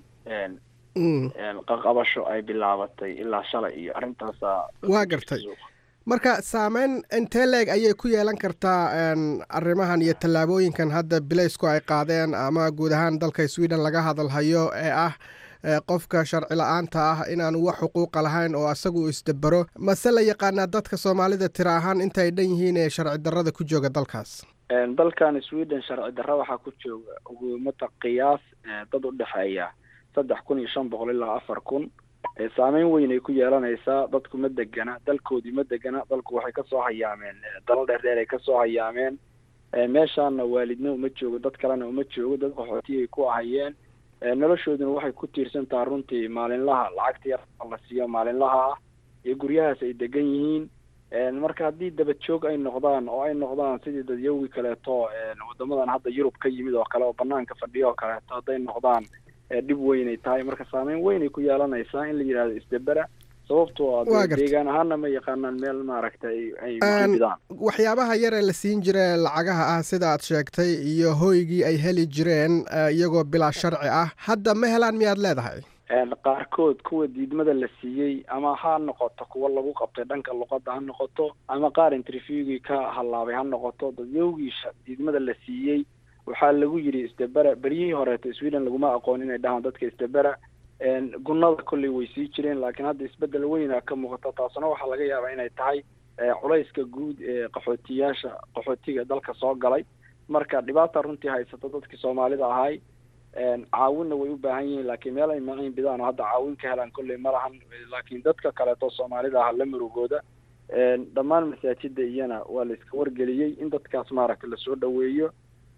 qaqabasho ay bilaabatay ilaa shalay iyo arrintaasa waa gartay marka saameyn intee leeg ayay ku yeelan kartaa arrimahan iyo tallaabooyinkan hadda bilaysku ay qaadeen ama guud ahaan dalka sweden laga hadalhayo ee ah qofka sharci la-aanta ah inaanu wax xuquuqa lahayn oo asagu isdabero mase la yaqaanaa dadka soomaalida tira ahaan intaay dhan yihiin ee sharci darrada ku jooga dalkaas dalkan sweden sharci darra waxaa ku jooga ugumata qiyaas dad u dhexeeya saddex kun iyo shan boqol ilaa afar kun saameyn weyn ay ku yeelanaysaa dadku ma degana dalkoodii ma degana dalku waxay kasoo hayaameen dalo dheer dheer ay kasoo hayaameen meeshaana waalidna uma joogo dad kalena uma joogo dad qaxooti ay ku ahayeen noloshooduna waxay ku tiirsan taha runtii maalinlaha lacagta yar la siiyo maalinlaha ah iyo guryahaas ay degan yihiin marka haddii dabajoog ay noqdaan oo ay noqdaan sidii dadyowgii kaleeto wadamadan hadda yurub ka yimid oo kale oo banaanka fadhiyo oo kaleeto hadday noqdaan dhib weynay tahay marka saameyn weynay ku yeelanaysaa in la yidhahdo isdabera sababtoo a deegaan ahaana ma yaqaanaan meel maaragtay ay bidaan waxyaabaha yar ee la siin jira lacagaha ah sida aad sheegtay iyo hoygii ay heli jireen iyagoo bilaa sharci ah hadda ma helaan miyaad leedahay qaarkood kuwa diidmada la siiyey ama ha noqoto kuwa lagu qabtay dhanka luqadda ha noqoto ama qaar interviewgii ka hallaabay ha noqoto dadyowgii diidmada la siiyey waxaa lagu yidhi isdabera beryihii horeeto sweden laguma aqoon inay dhahaan dadka isdabera gunada kolley way sii jireen laakiin hadda isbedel weyna ka muuqata taasuna waxaa laga yaabaa inay tahay culayska guud ee qaxootiyaasha qaxootiga dalka soo galay marka dhibaata runtii haysata dadkii soomaalida ahay caawinna way u baahan yihiin laakiin meel ay maciin bidaan oo hadda caawin ka helaan kolley ma lahan laakiin dadka kaleeto soomaalida aha la murugooda dhammaan masaajida iyana waa la iska wargeliyey in dadkaas maaragtay lasoo dhaweeyo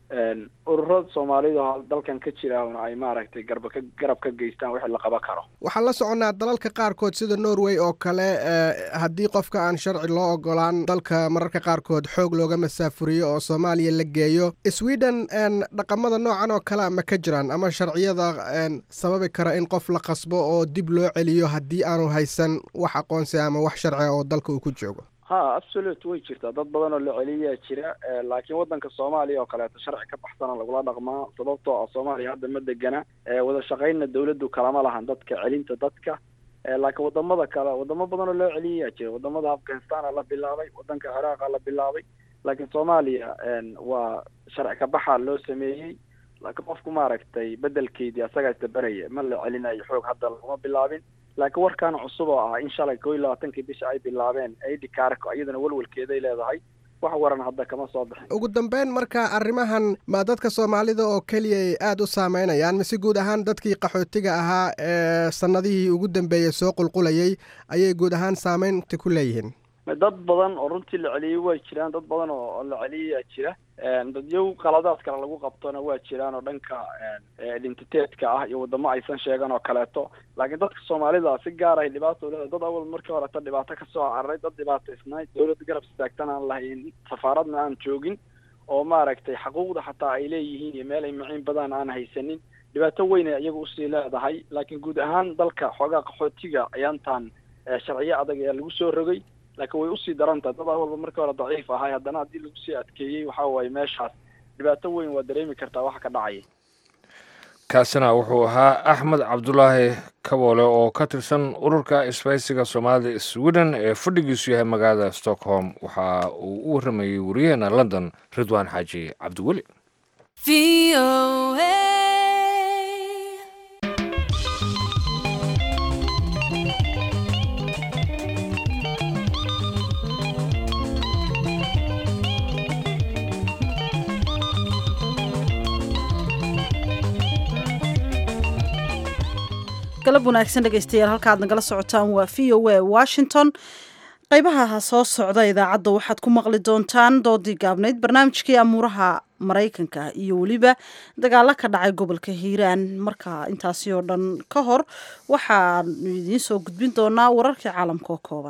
ururada soomaalida dalkan ka jiraana ay maaragtay garba ka garab ka geystaan wixii la qaban karo waxaan la soconnaa dalalka qaarkood sida norway oo kale haddii qofka aan sharci loo ogolaan dalka mararka qaarkood xoog looga masaafuriyo oo soomaaliya la geeyo sweden dhaqamada noocan oo kale ma ka jiraan ama sharciyada sababi kara in qof la qasbo oo dib loo celiyo haddii aanu haysan wax aqoonsi ama wax sharciga oo dalka uu ku joogo ha absolute way jirtaa dad badan oo la celiyaa jira laakiin waddanka soomaaliya oo kaleeto sharci ka baxsana lagula dhaqmaa sababtoo ah soomaaliya hadda ma degana wada shaqaynna dawladdu kalama lahan dadka celinta dadka laakiin wadamada kale wadamo badan oo loo celiyayaa jira wadamada afghanistana la bilaabay wadanka ciraaqa la bilaabay laakiin soomaaliya waa sharci kabaxa loo sameeyey laakiin qofku maaragtay bedelkeydii asagaa isdaberaya ma la celinayo xoog hadda laguma bilaabin laakiin warkaan cusub oo ah in shalay koo iyo labaatankii bisha ay bilaabeen aidi kaarko iyadana welwelkeeday leedahay wax waran hadda kama soo bixin ugu dambeyn marka arrimahan ma dadka soomaalida oo keliya ay aada u saameynayaan mise guud ahaan dadkii qaxootiga ahaa ee sanadihii ugu dambeeyey soo qulqulayay ayay guud ahaan saameynta ku leeyihiin dad badan oo runtii la celiyey way jiraan dad badan oo la celiyayaa jira dadyow qaladaad kale lagu qabtona waa jiraan oo dhanka identiteedka ah iyo wadamo aysan sheegan oo kaleeto laakiin dadka soomaalida si gaar ay dhibaato leedahay dad awal markii horeta dhibaato kasoo cararay dad dhibaataysnay dawlad garab istaagtan aan lahayn safaaradna aan joogin oo maaragtay xaquuqda xataa ay leeyihiin iyo meel ay maciin badan aan haysanin dhibaato weyn ay iyaga usii leedahay laakiin guud ahaan dalka xoogaa qaxootiga ayaantan sharciyo adag ayaa lagu soo rogay laakiin way usii daran tahay dad walba markii hore daciif ahay haddana haddii lagu sii adkeeyey waxa waaye meeshaas dhibaato weyn waa dareemi kartaa waxa ka dhacaya kaasina wuxuu ahaa axmed cabdulaahi kaboole oo ka tirsan ururka isbaysiga soomaalida sweden ee fadhigiisu yahay magaalada stockholm waxa uu u warramayey wariyaheena london ridwaan xaaji cabdiweli galab wanaagsan dhegaystayaal halka aad nagala socotaan waa v o a washington qaybaha soo socda idaacadda waxaad ku maqli doontaan doodii gaabnayd barnaamijkii amuuraha maraykanka iyo weliba dagaalo ka dhacay gobolka hiiraan marka intaasi oo dhan ka hor waxaanu idiin soo gudbin doonaa wararkii caalamka oo kooban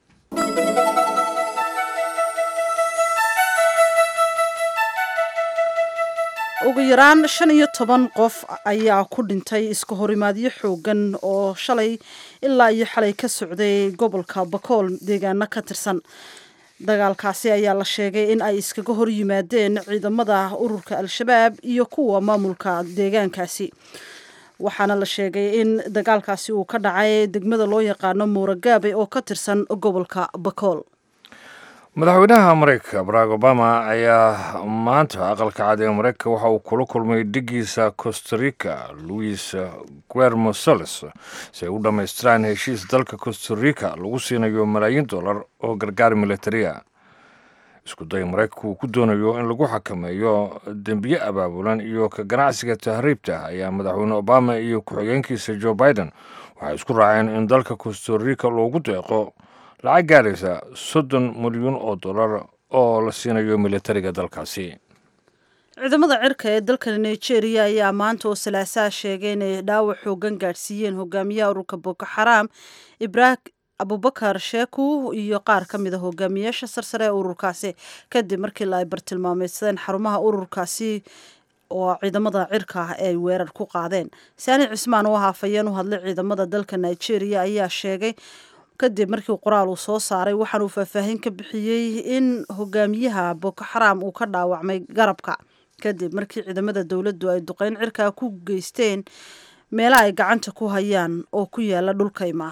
ugu yaraan shan iyo toban qof ayaa ku dhintay iska horimaadyo xoogan oo shalay ilaa iyo xalay ka socday gobolka bakool deegaano ka tirsan dagaalkaasi ayaa la sheegay in ay iskaga hor yimaadeen ciidamada ururka al-shabaab iyo kuwa maamulka deegaankaasi waxaana la sheegay in dagaalkaasi uu ka dhacay degmada loo yaqaano muuragaabe oo ka tirsan gobolka bakool madaxweynaha maraykanka barack obama ayaa maanta aqalka cad ee maraykanka waxa uu kula kulmay dhigiisa costarica louis guermo soles si ay u dhammaystiraan heshiis dalka costarica lagu siinayo malaayiin dollar oo gargaar militariya isku day maraykanku uu ku doonayo in lagu xakameeyo dembiye abaabulan iyo ka ganacsiga tahriibta ayaa madaxweyne obama iyo ku-xigeenkiisa joe biden waxay isku raaceen in dalka costarica loogu deeqo lacag gaaraysa soddon milyuun oo dollar oo la siinayo militariga dalkaasi ciidamada cirka ee dalka nigeria ayaa maanta oo salaasaha sheegay inay dhaawac xoogan gaadhsiiyeen hogaamiyaha ururka boko xaraam ibrah abubakar sheeku iyo qaar ka mid a hogaamiyaasha sarsare ee ururkaasi kadib markii la ay bartilmaameydsadeen xarumaha ururkaasi oo ciidamada cirka ah ay weerar ku qaadeen saani cismaan oo haafayeen u hadlay ciidamada dalka nigeria ayaa sheegay kadib markii qoraal uu soo saaray waxaan uu faahfaahin ka bixiyey in hogaamiyaha boko xaraam uu ka dhaawacmay garabka kadib markii ciidamada dowladdu ay duqeyn cirkaa ku geysteen meelaha ay gacanta ku hayaan oo ku yaala dhulkayma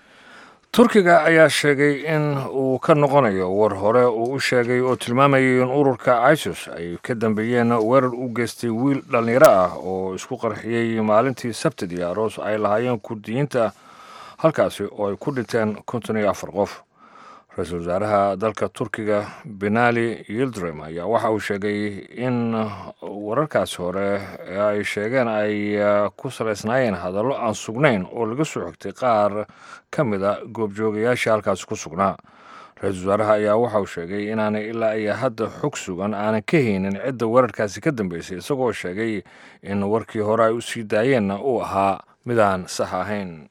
turkiga ayaa sheegay in uu ka noqonayo war hore uu u sheegay oo tilmaamayay in ururka isis ay ka dambeeyeen weerar u geystay wiil dhallinyaro ah oo isku qarxiyey maalintii sabtidii aroos ay lahaayeen kurdiyiinta halkaasi oo ay ku dhinteen konton iyo afar qof ra-iisul wasaaraha dalka turkiga benali yildrim ayaa waxa uu sheegay in wararkaasi hore ee ay sheegeen ay ku salaysnaayeen hadallo aan sugnayn oo laga soo xigtay qaar ka mid a goobjoogayaasha halkaasi ku sugnaa ra-iisul wasaaraha ayaa waxa uu sheegay inaanay ilaa iyo hadda xog sugan aanan ka haynin cidda weerarkaasi ka dambeysay isagoo sheegay in warkii hore ay u sii daayeenna uu ahaa midaan sax ahayn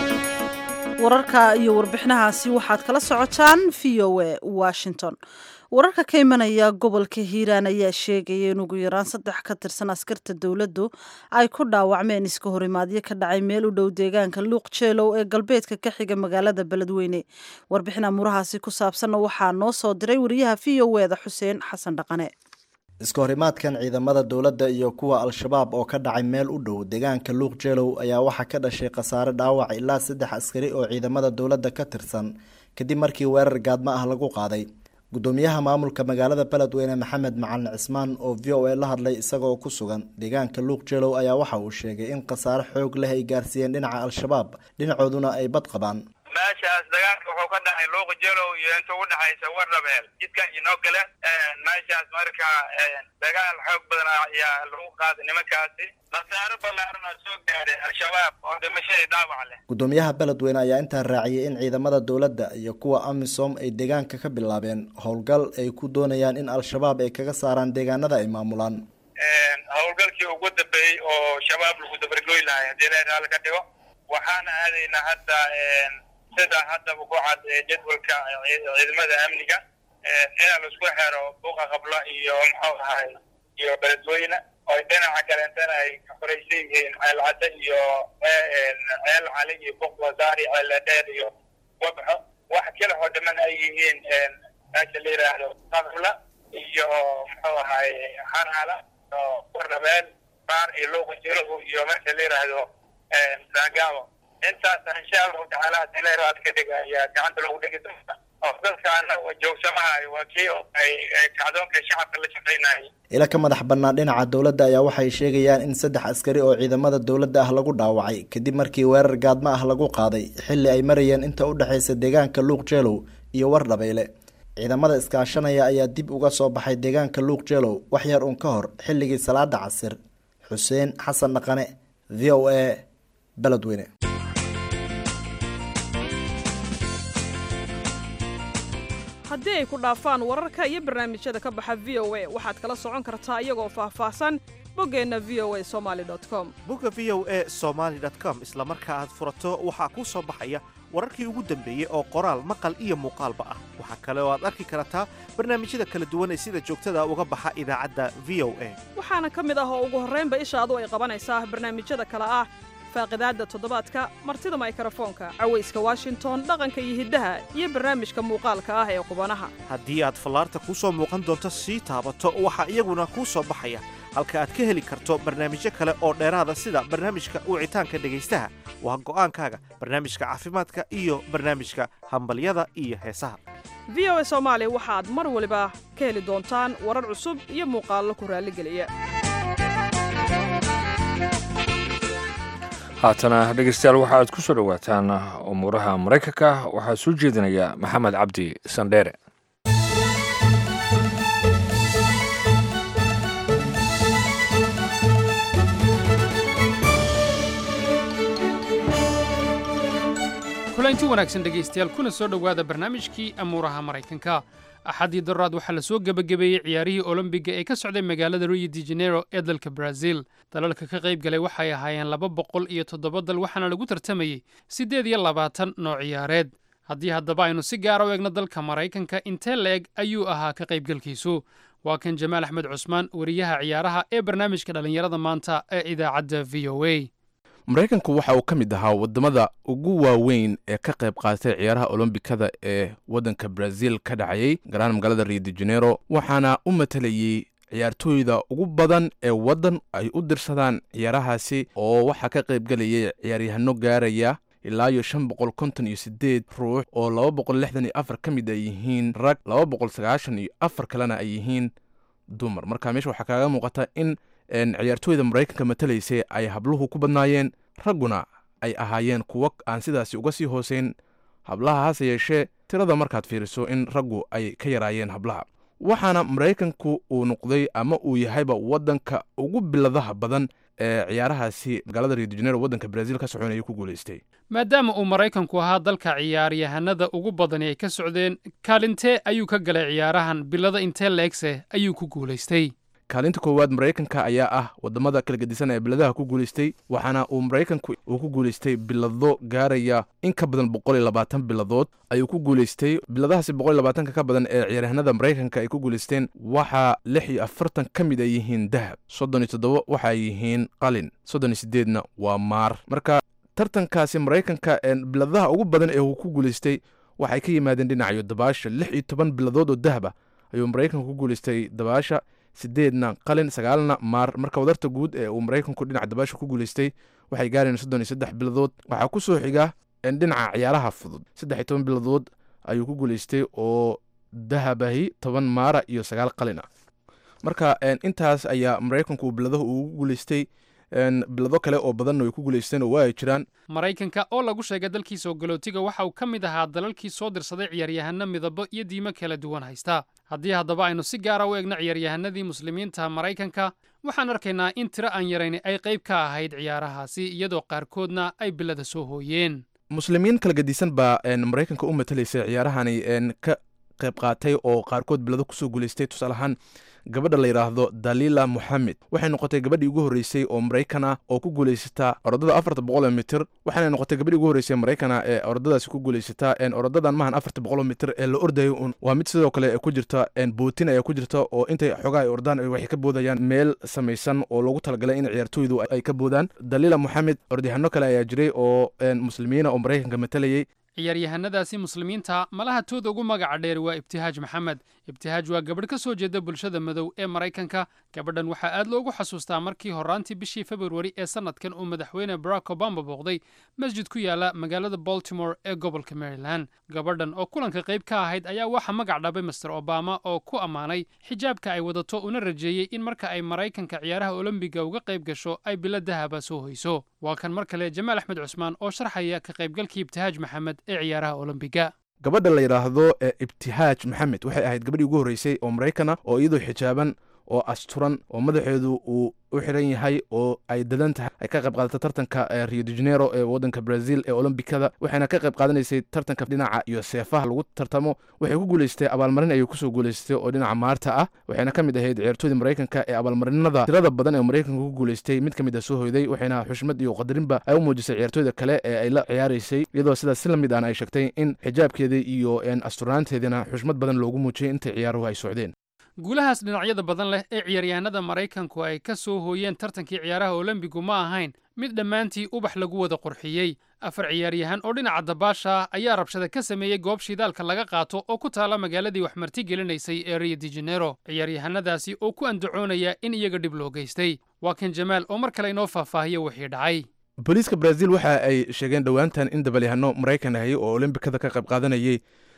wararka iyo warbixinahaasi waxaad kala socotaan v o a washington wararka ka imanaya gobolka hiiraan ayaa sheegaya in ugu yaraan saddex ka tirsan askarta dowladdu ay ku dhaawacmeen iska horimaadyo ka dhacay meel u dhow deegaanka luuq jeelow ee galbeedka ka xiga magaalada beledweyne warbixin amuurahaasi ku saabsanna waxaa noo soo diray wariyaha v o eda xuseen xasan dhaqane iska horimaadkan ciidamada dowladda iyo kuwa al-shabaab oo ka dhacay meel u dhow deegaanka luuq jeelow ayaa waxaa ka dhashay khasaare dhaawac ilaa saddex askari oo ciidamada dowladda ka tirsan kadib markii weerar gaadmo ah lagu qaaday gudoomiyaha maamulka magaalada beledweyne maxamed macalin cismaan oo v o a la hadlay isagoo ku sugan deegaanka luuq jeelow ayaa waxa uu sheegay in khasaare xoog leh ay gaarsiiyeen dhinaca al-shabaab dhinacooduna ay bad qabaan meeshaas dagaalka wuxuu ka dhacay luuq jelow iyo inta u dhexaysa warnabeel jidka inoo gale meeshaas marka dagaal xoog badan ayaa lagu qaaday nimankaasi khasaaro ballaaran oo soo gaadhay al-shabaab oo dhimashadii dhaawac leh gudoomiyaha beledweyne ayaa intaa raaciyay in ciidamada dowladda iyo kuwa amisom ay deegaanka ka bilaabeen howlgal ay ku doonayaan in al-shabaab ay kaga saaraan deegaanada ay maamulaan howlgalkii ugu dambeeyey oo shabaab lagu dabargoy lahay haddii la raali ka dhigo waxaana aadaynaa hadda sida haddaba ku cad jadwalka ciidamada amniga inaa laisku xero buuqa qabla iyo muxuu ahay iyo beledweyne oo dhinaca kaleentana ay ka horeysan yihiin ceelcadde iyo ceel cali iyo buuq wasaari ceeldheer iyo wabxo wax kale oo dhaman ay yihiin meesha la yidhaahdo qabla iyo muxuu ahay xanaala oo warnabeel baar iyo luuqa jiruhu iyo meesha la yidhaahdo saagaabo intaas insha allahu tacaala hadii la raad ka dhiga ayaa gacanta lagu dhigi doonta oo dalkaana joogsamahayo waa kii ay kacdoonka shacabka la shaqaynayay ila ka madax bannaan dhinaca dowladda ayaa waxay sheegayaan in saddex askari oo ciidamada dowladda ah lagu dhaawacay kadib markii weerar gaadmo ah lagu qaaday xilli ay marayeen inta u dhexaysa deegaanka luuq jeelow iyo wardhabeyle ciidamada iskaashanaya ayaa dib uga soo baxay deegaanka luuq jeelow wax yar uun ka hor xilligii salaada casir xuseen xasan dhaqane v o a beledweyne haddii ay ku dhaafaan wararka iyo barnaamijyada ka baxa v o a waxaad kala socon kartaa iyagoo faahfaahsan boggeenna v o a somaali com bogga v o a somaali com isla marka aad furato waxaa kuu soo baxaya wararkii ugu dambeeyey oo qoraal maqal iyo muuqaalba ah waxaa kale oo aad arki kartaa barnaamijyada kala duwan ee sida joogtada uga baxa idaacadda v o a waxaana ka mid ah oo ugu horraynba ishaadu ay qabanaysaa barnaamijyada kale ah faaqidaadda toddobaadka martida maykrofoonka cawayska washington dhaqanka iyo hiddaha iyo barnaamijka muuqaalka ah ee qubanaha haddii aad fallaarta kuu soo muuqan doonto sii taabato waxaa iyaguna kuu soo baxaya halka aad ka heli karto barnaamijyo kale oo dheeraada sida barnaamijka wicitaanka dhegaystaha waa go'aankaaga barnaamijka caafimaadka iyo barnaamijka hambalyada iyo heesaha v o a soomaali waxaad mar waliba ka heli doontaan warar cusub iyo muuqaallo ku raalligeliya haatana dhegeystayaal waxa aad ku soo dhowaataan umuuraha maraykanka waxaa soo jeedinaya maxamed cabdi sandheere kulanti wanaagsan dhegaystayaal kuna soo dhowaada barnaamijkii amuuraha maraykanka axaddii daroraad waxaa la soo gebagabeeyey ciyaarihii olombiga ee ka socday magaalada rio de janeiro ee dalka brazil dalalka ka qayb galay waxay ahaayeen laba boqol iyo toddoba dal waxaana lagu tartamayey siddeed iyo labaatan nooc ciyaareed haddii haddaba aynu si gaara u eegno dalka maraykanka intee la-eg ayuu ahaa ka qaybgalkiisu waa kan jamaal axmed cusmaan wariyaha ciyaaraha ee barnaamijka dhallinyarada maanta ee idaacadda v o a maraykanku waxa uu ka mid ahaa wadamada ugu waaweyn ee ka qayb qaatay ciyaaraha olombikada ee waddanka brazil ka dhacayay garahaan magaalada rio de janeiro waxaana u matalayey ciyaartooyda ugu badan ee waddan ay u dirsadaan ciyaarahaasi oo waxaa ka qaybgelayay ciyaaryahano gaaraya ilaa iyo shan boqol konton iyo sideed ruux oo laba boqol lixdan iyo afar ka mid ay yihiin rag laba boqol sagaashan iyo afar kalena ay yihiin dumar marka meesha waxaa kaaga muuqata in ciyaartooyda maraykanka matalaysay ay habluhu ku badnaayeen ragguna ay ahaayeen kuwo aan sidaasi uga sii hooseyn hablaha hase yeeshee tirada markaad fiiriso in raggu ay ka yaraayeen hablaha waxaana maraykanku uu noqday ama uu yahayba waddanka ugu biladaha badan ee ciyaarahaasi magaalada rio de janeiro waddanka brazil ka soconaya ku guulaystay maadaama uu maraykanku ahaa dalka ciyaaryahanada ugu badani ay ka socdeen kaalintee ayuu ka galay ciyaarahan bilada intee leegse ayuu ku guulaystay kaalinta koowaad maraykanka ayaa ah wadamada kala gedisan ee biladaha ku guulaystay waxaana uu maraykanku uu ku guulaystay bilado gaaraya in ka badan boqol iyo labaatan biladood ayuu ku guulaystay biladahaasi boqol iyo labaatanka ka badan ee ciyaaryahanada maraykanka ay ku guulaysteen waxaa lix iyo afartan ka mid ay yihiin dahab soddon iyo toddoba waxa ay yihiin qalin soddon iyo sideedna waa maar marka tartankaasi maraykanka biladaha ugu badan ee uu ku guulaystay waxay ka yimaadeen dhinacayo dabaasha lix iyo toban biladood oo dahab ah ayuu maraykanku ku guulaystay dabaasha sideedna qalin sagaalna maar marka wadarta guud ee uu maraykanku dhinaca dabaasha ku guulaystay waxay gaareen soddon iyo saddex biladood waxaa ku soo xiga dhinaca ciyaaraha fudud saddex iyo toban biladood ayuu ku guulaystay oo dahabahi toban maara iyo sagaal qalin ah marka intaas ayaa maraykanku uu biladahu ugu guulaystay bilado kale oo badanna way ku guulaysteen oo waa ay jiraan maraykanka oo lagu sheegay dalkiisa ogolootiga waxa uu ka mid ahaa dalalkii soo dirsaday ciyaaryahano midabo iyo diimo kala duwan haysta haddii haddaba aynu si gaara u eegno ciyaaryahanadii muslimiinta maraykanka waxaan arkaynaa in tiro aan yarayni ay qayb ka ahayd ciyaarahaasi iyadoo qaarkoodna ay bilada soo hooyeen muslimiin kala gedisan baa maraykanka u matalaysay ciyaarahani ka qayb qaatay oo qaarkood bilado kusoo guulaystay tusaale ahaan gabadha la yidhaahdo dalila moxamed waxay noqotay gabadhii ugu horreysay oo maraykan ah oo ku guulaysata orodada afarta boqol oo mitir waxaana noqotay gabadhii ugu horreysay maraykana ee orodadaasi ku guulaysata orodadan maahan afarta boqol oo mitir ee la ordayo un waa mid sidoo kale ku jirta bootin ayaa ku jirta oo intay xogaa ay ordaan waxay ka boodayaan meel samaysan oo loogu talagalay in ciyaartooydu ay ka boodaan dalila moxamed orodyahanno kale ayaa jiray oo muslimiina oo maraykanka matalayay ciyaaryahanadaasi muslimiinta malaha tooda ugu magaca dheer waa ibtihaaj maxamed ibtihaaj waa gabadh ka soo jeeda bulshada madow ee maraykanka gabadhan waxaa aad loogu xasuustaa markii horaantii bishii februari ee sannadkan uu madaxweyne barack obama booqday masjid ku yaala magaalada baltimore ee gobolka maryland gabadhan oo kulanka qayb ka ahayd ayaa waxaa magac dhabay master obama oo ku ammaanay xijaabka ay wadato una rajeeyey in marka ay maraykanka ciyaaraha olombiga uga qayb gasho ay bilo dahaba soo hoyso waa kan mar kale jamaal axmed cusmaan oo sharxaya ka qaybgalkii ibtihaaj maxamed ee ciyaaraha olombiga gabadha la yidhaahdo ee ibtihaaj maxamed waxay ahayd gabadhii ugu horreysay oo maraykana oo iyadoo xijaaban oo asturan oo madaxeedu uu u xiran yahay oo ay dadan tahay ay ka qayb qaadata tartanka rio de janeiro ee waddanka brazil ee olombikada waxayna ka qayb qaadanaysay tartanka dhinaca iyo seefaha lagu tartamo waxay ku guulaystay abaalmarin ayay kusoo guulaystay oo dhinaca maarta ah waxayna ka mid ahayd ciyaartooyda maraykanka ee abaalmarinada tirada badan ee maraykanka ku guulaystay mid ka mid a soo hoyday waxayna xushmad iyo qadarinba ay u muujisay ciyaartooyda kale ee ay la ciyaaraysay iyadoo sidaas si la mid ahna ay sheegtay in xijaabkeeda iyo asturaanteedina xushmad badan loogu muujiyay intay ciyaaruhu ay socdeen guulahaas dhinacyada badan leh ee ciyaaryahanada maraykanku ay ka soo hooyeen tartankii ciyaaraha olombigu ma ahayn mid dhammaantii ubax lagu wada qurxiyey afar ciyaaryahan oo dhinaca dabaasha ah ayaa rabshada ka sameeyey goob shidaalka laga qaato oo ku taala magaaladii wax marti gelinaysay ee rio de janeiro ciyaaryahanadaasi oo ku andacoonaya in iyaga dhib loo geystay waa kan jamaal oo mar kale inoo faahfaahiya wixii dhacay booliiska brazil waxa ay sheegeen dhowaantan in dabalyahano maraykan ahay oo olombikada ka qayb qaadanayay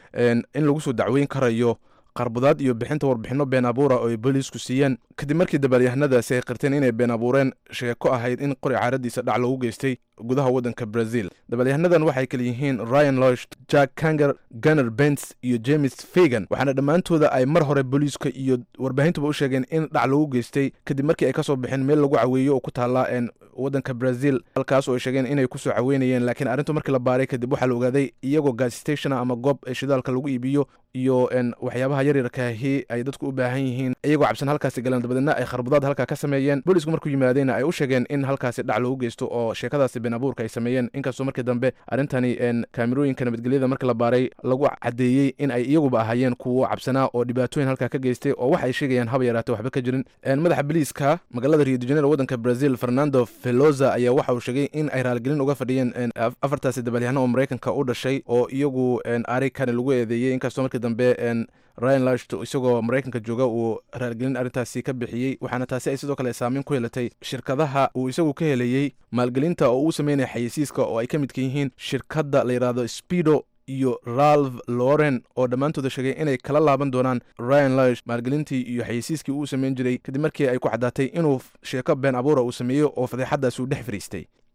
in lagu soo dacweyn karayo qarbudaad iyo bixinta warbixinno been abuura oo ay booliisku siiyeen kadib markii dabaalyahanadaasi ay qirteen inay been abuureen sheeko ahayd in qori caaradiisa dhac loogu geystay gudaha waddanka brazil dabalyahanadan waxay kala yihiin ryan losh jack kanger gunner bens iyo james fagan waxaana dhammaantooda ay mar hore booliiska iyo warbaahintuba u sheegeen in dhac loogu geystay kadib markii ay ka soo baxeen meel lagu caweeyo oo ku taalla waddanka brazil halkaas oo ay sheegeen inay kusoo caweynayeen laakiin arrintu markii la baaray kadib waxaa la ogaaday iyagoo gas stationa ama goob shidaalka lagu iibiyo iyo waxyaabaha yaryarkaahi ay dadku u baahan yihiin iyagoo cabsan halkaasi galeen dabadeedna ay kharbudaad halkaa ka sameeyeen boolisku markuu yimaadeyna ay u sheegeen in halkaasi dhac loogu geysto oo sheekadaasi been abuurka ay sameeyeen inkastoo markii dambe arrintani kaamirooyinka nabadgelyada markii la baaray lagu caddeeyey in ay iyaguba ahaayeen kuwo cabsanaa oo dhibaatooyin halkaa ka geystay oo waxa ay sheegayaan haba yaraate waxba ka jirin madaxa biliiska magaalada rio de janeiro waddanka brazil fernando veloza ayaa waxa uu sheegay in ay raaligelin uga fadhiyeen afartaasi dabalyahano oo maraykanka u dhashay oo iyagu arikani lagu eedeeyey inkastoo markii dambe ryan lasht isagoo maraykanka jooga uu raaligelin arrintaasi ka bixiyey waxaana taasi ay sidoo kale saameyn ku yeelatay shirkadaha uu isagu ka helayey maalgelinta oo uu sameynaya xayeysiiska oo ay ka midka yihiin shirkadda la yidhaahdo speedo iyo ralph loren oo dhammaantooda sheegay inay kala laaban doonaan ryan lash maalgelintii iyo xayeysiiskii uu sameyn jiray kadib markii ay ku caddaatay inuu sheeko been abuura uu sameeyo oo fadeexadaas uu dhex fariistay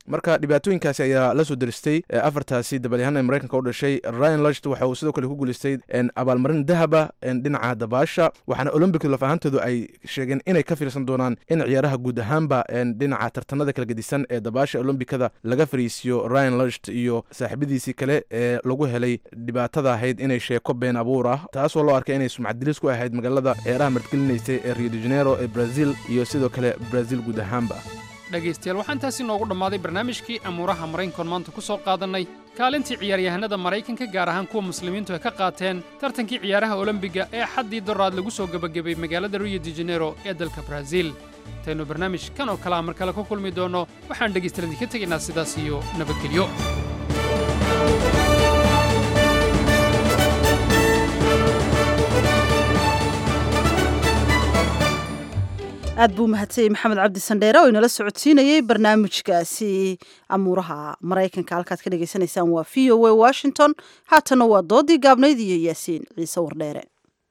marka dhibaatooyinkaasi ayaa la soo deristay afartaasi dabalyahana maraykanka u dhashay ryan lust waxa uu sidoo kale ku guuleystay abaalmarin dahaba dhinaca dabaasha waxaana olombic laf ahaantoodu ay sheegeen inay ka fiirsan doonaan in ciyaaraha guud ahaanba dhinaca tartanada kala gedisan ee dabaasha olombikada laga fariisiyo ryan lust iyo saaxiibadiisii kale ee lagu helay dhibaatada ahayd inay sheeko been abuur ah taasoo loo arkay inay sumcadilis ku ahayd magaalada ciyaaraha martgelinaysay ee rio de janeiro ee brazil iyo sidoo kale brazil guud ahaanba dhegaystayaal waxaa intaasi noogu dhammaaday barnaamijkii amuuraha maraykankoon maanta ku soo qaadannay kaalintii ciyaaryahanada maraykanka gaar ahaan kuwa muslimiintu ay ka qaateen tartankii ciyaaraha olombiga ee xaddii doraad lagu soo gebagabay magaalada rio de janeiro ee dalka brazil intaynu barnaamij kan oo kalea mar kale ku kulmi doonno waxaan dhegaystayaal idinka tegaynaa sidaas iyo nabadgelyo aad buu mahadsanyey maxamed cabdi sandheere oo inala socodsiinayey barnaamijkaasi amuuraha maraykanka halkaad ka dhagaysanaysaan waa v o a washington haatanna waa doodii gaabnayd iyo yaasiin ciise wardheere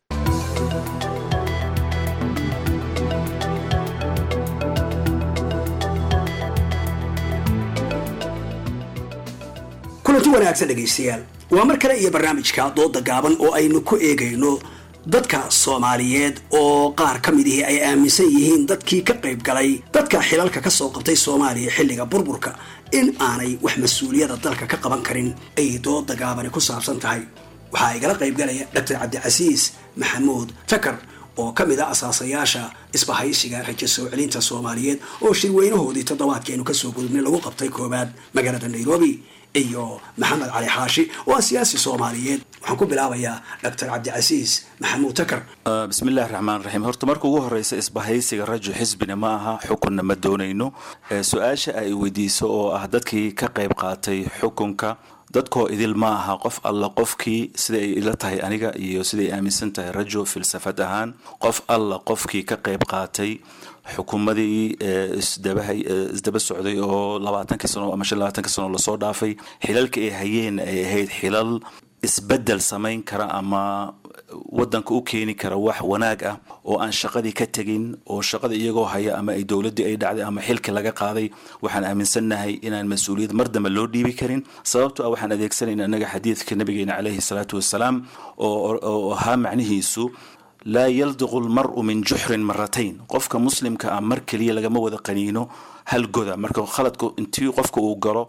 kulanti wanaagsan dhegaystayaal waa mar kale iyo barnaamijka dooda gaaban oo aynu ku eegayno dadka soomaaliyeed oo qaar ka mid ihi ay aaminsan yihiin dadkii ka qayb galay dadka xilalka ka soo qabtay soomaaliya xilliga burburka in aanay wax mas-uuliyada dalka ka qaban karin ayay dooda gaabani ku saabsan tahay waxaa igala qaybgalaya doctor cabdicasiis maxamuud takar oo ka mid a asaasayaasha isbahaysiga rajo soo celinta soomaaliyeed oo shirweynahoodii toddobaadkeenu kasoo gudubnay lagu qabtay koowaad magaalada nairobi iyo maxamed cali xaashi oo ah siyaasi soomaaliyeed waxaan ku bilaabayaa doctor cabdicasiis maxamuud takar bismillahi raxmaan raxiim horta marka ugu horeysa isbahaysiga rajo xisbina ma aha xukunna ma doonayno su-aasha ay weydiiso oo ah dadkii ka qayb qaatay xukunka dadkoo idil ma aha qof alla qofkii sida ay ila tahay aniga iyo siday aaminsan tahay rajo filsafad ahaan qof alla qofkii ka qayb qaatay xukuumadii isdabahay isdaba socday oo labaatankii sano ama shan labaatankii sano lasoo dhaafay xilalka ay hayeen ay ahayd xilal isbedel samayn kara ama wadanka u keeni kara wax wanaag ah oo aan shaqadii ka tegin oo shaqada iyagoo haya ama ay dowladdii ay dhacday ama xilki laga qaaday waxaan aaminsannahay inaan mas-uuliyad mar dambe loo dhiibi karin sababto ah waxaan adeegsanayna annaga xadiidka nabigeena caleyhi salaatu wasalaam oo ahaa macnihiisu laa yaldiqu lmaru min juxrin maratayn qofka muslimka ah mar keliya lagama wada qaniino hal goda marka khaladku intii qofka uu galo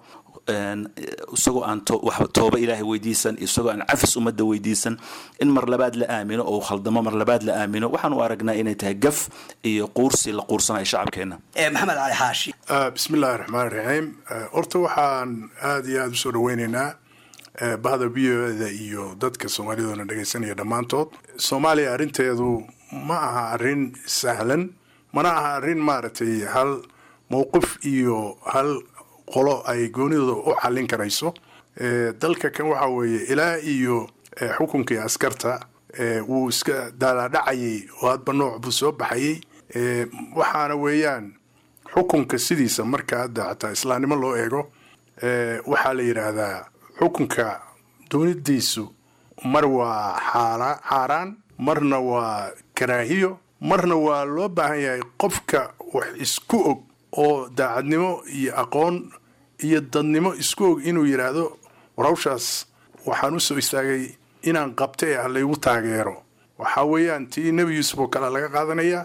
isagoo aan tooba ilaahay weydiisan isagoo aan cafis ummadda weydiisan in mar labaad la aamino oo khaldamo mar labaad la aamino waxaan u aragnaa inay tahay gaf iyo quursi la quursanayo shacabkeena maxamed cali xaashi bismillahi raxmaan raxiim horta waxaan aada iyo aada usoo dhaweyneynaa bahda v o da iyo dadka soomaalidoona dhegaysanaya dhammaantood soomaaliya arrinteedu ma aha arrin sahlan mana aha arrin maaragtay hal mowqif iyo hal qolo ay goonidooda u xallin karayso dalka kan waxa weeye ilaa iyo xukunkii askarta wuu iska daalaadhacayay oo hadba nooc buu soo baxayay waxaana weeyaan xukunka sidiisa marka hadda xataa islaamnimo loo eego waxaa la yidhaahdaa xukunka doonidiisu mar waa xaaraan marna waa karaahiyo marna waa loo baahan yahay qofka wax isku og oo daacadnimo iyo aqoon iyo dadnimo isku og inuu yidhaahdo war hawshaas waxaan u soo istaagay inaan qabta ee ah laygu taageero waxaa weeyaan tii nebi yuusuf oo kale laga qaadanayaa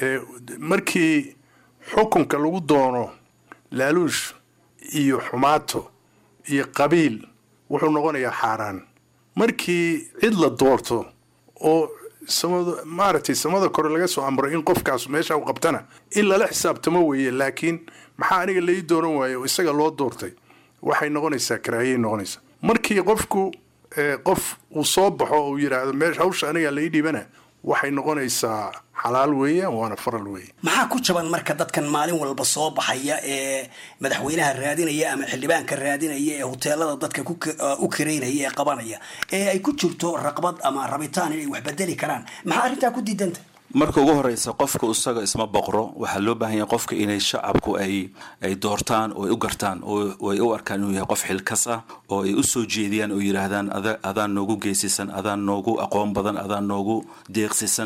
markii xukunka lagu doono laaluush iyo xumaato iyo qabiil wuxuu noqonayaa xaaraan markii cid la doorto oo samada maaragtay samada kore laga soo amro in qofkaas meesha u qabtana in lala xisaabtamo weeye laakiin maxaa aniga lai dooran waaye oo isaga loo doortay waxay noqonaysaa karaahiyay noqonaysaa markii qofku qof uu soo baxo uu yidhaahdo meesha hawsha aniga lai dhibana waxay noqonaysaa xalaal weeyaan waana faral weeye maxaa ku jaban marka dadkan maalin walba soo baxaya ee madaxweynaha raadinaya ama xildhibaanka raadinaya ee hoteelada dadka u kareynaya ee qabanaya ee ay ku jirto raqbad ama rabitaan inay wax bedeli karaan maxaa arrintaa ku diidanta marka ugu horeysa qofka isaga isma boqro waxaa loo baahan yahay qofka inay shacabku ay ay doortaan oo ay u gartaan oo ay u arkaan inuu yahay qof xilkas ah oo ay u soo jeediyaan oo yidhaahdaan adaan noogu geesisan adaan noogu aqoon badan adaan noogu deeqsisan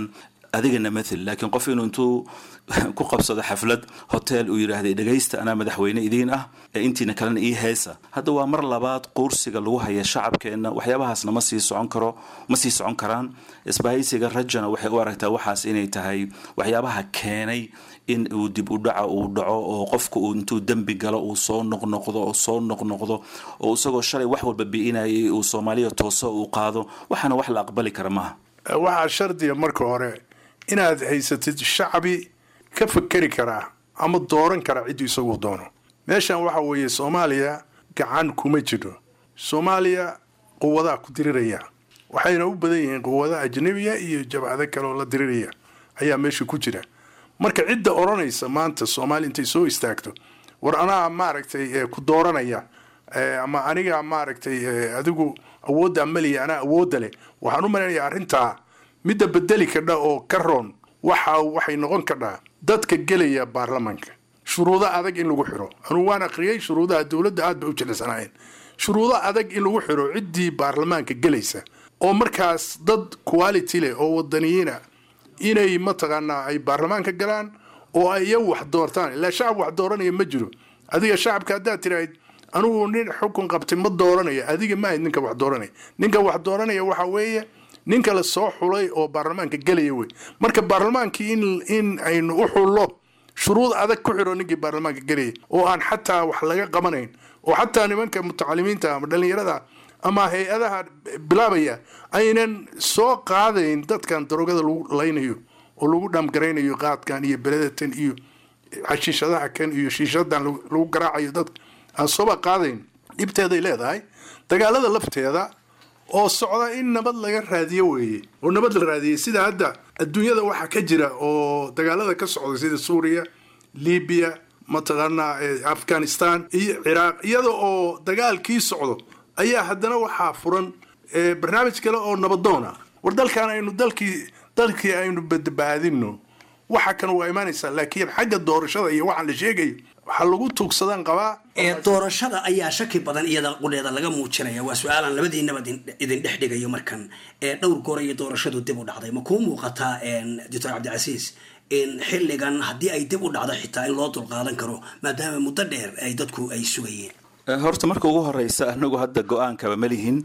adigana mathel laakiin qof inuu intuu ku qabsado xaflad hotel uu yidhaahday dhegaysta anaa madaxweyne idiin ah ee intiina kalena ii heesa hadda waa mar labaad quursiga lagu haya shacabkeenna waxyaabahaasna ma sii socon karo ma sii socon karaan isbahaysiga rajana waxay u aragtaa waxaas inay tahay waxyaabaha keenay in uu dib u dhaca uu dhaco oo qofku uu intuu dembi galo uu soo noqnoqdo oo soo noqnoqdo oo isagoo shalay wax walba bi'inayay uu soomaaliya tooso uu qaado waxaana wax la aqbali kara maaha waxaa shardiga marka hore inaad haysatid shacbi ka fakeri karaa ama dooran kara cidduu isagu doono meeshan waxa weeye soomaaliya gacan kuma jiro soomaaliya quwadaa ku diriraya waxayna u badan yihiin quwada ajnabiya iyo jabcado kale oo la diriraya ayaa meesha ku jira marka cidda odhanaysa maanta soomaaliya intay soo istaagto war anaa maaragtay ku dooranaya ama aniga maaragtay adigu awoodda maliya anaa awoodda leh waxaan u malaynayaa arrintaa midda bedeli kadha oo ka roon waxa waxay noqon kadhaa dadka gelaya baarlamaanka shuruudo adag in lagu xiro anugu waan aqriyey shuruudaha dowladda aad bay u jilicsanaayeen shuruudo adag in lagu xiro ciddii baarlamaanka gelaysa oo markaas dad quality leh oo wadaniyiina inay mataqaanaa ay baarlamaanka galaan oo ay iyagu wax doortaan ilaa shacab wax dooranaya ma jiro adiga shacabka haddaad tirahayd anugu nin xukun qabtay ma dooranaya adiga ma ahayd ninka wax dooranaya ninka wax dooranaya waxa weeye ninka la soo xulay oo baarlamaanka gelaya wey marka baarlamaankii in in aynu u xullo shuruud adag ku xiro ninkii baarlamaanka gelaya oo aan xataa wax laga qabanayn oo xataa nimanka mutacalimiinta ama dhallinyarada ama hay-adaha bilaabaya aynan soo qaadayn dadkan darogada lagu laynayo oo lagu dhamgaraynayo qaadkan iyo beledatan iyo xashiishadaha kan iyo shiishadan lagu garaacayo dadka aan sooba qaadayn dhibteeday leedahay dagaalada lafteeda oo socda in nabad laga raadiyo weeye oo nabad la raadiyey sida hadda adduunyada waxaa ka jira oo dagaalada ka socda sida suuriya libiya mataqaanaa afghanistan iyo ciraaq iyada oo dagaalkii socdo ayaa haddana waxaa furan barnaamij kale oo nabadoona war dalkan aynu dalkii dalkii aynu badbaadino waxa kan waa imaanaysaa laakiin xagga doorashada iyo waxaan la sheegayo waxaa lagu tuugsadaan qabaa doorashada ayaa shaki badan iyada qudheeda laga muujinaya waa su-aalaan labadiinaba idin dhex dhigayo markan dhowr goor iyo doorashadu dib u dhacday ma kuu muuqataa doctor cabdicasiis in xilligan haddii ay dib u dhacdo xitaa in loo dulqaadan karo maadaama muddo dheer ay dadku ay sugayeen horta marka ugu horeysa anagu hadda go-aankaba ma lihin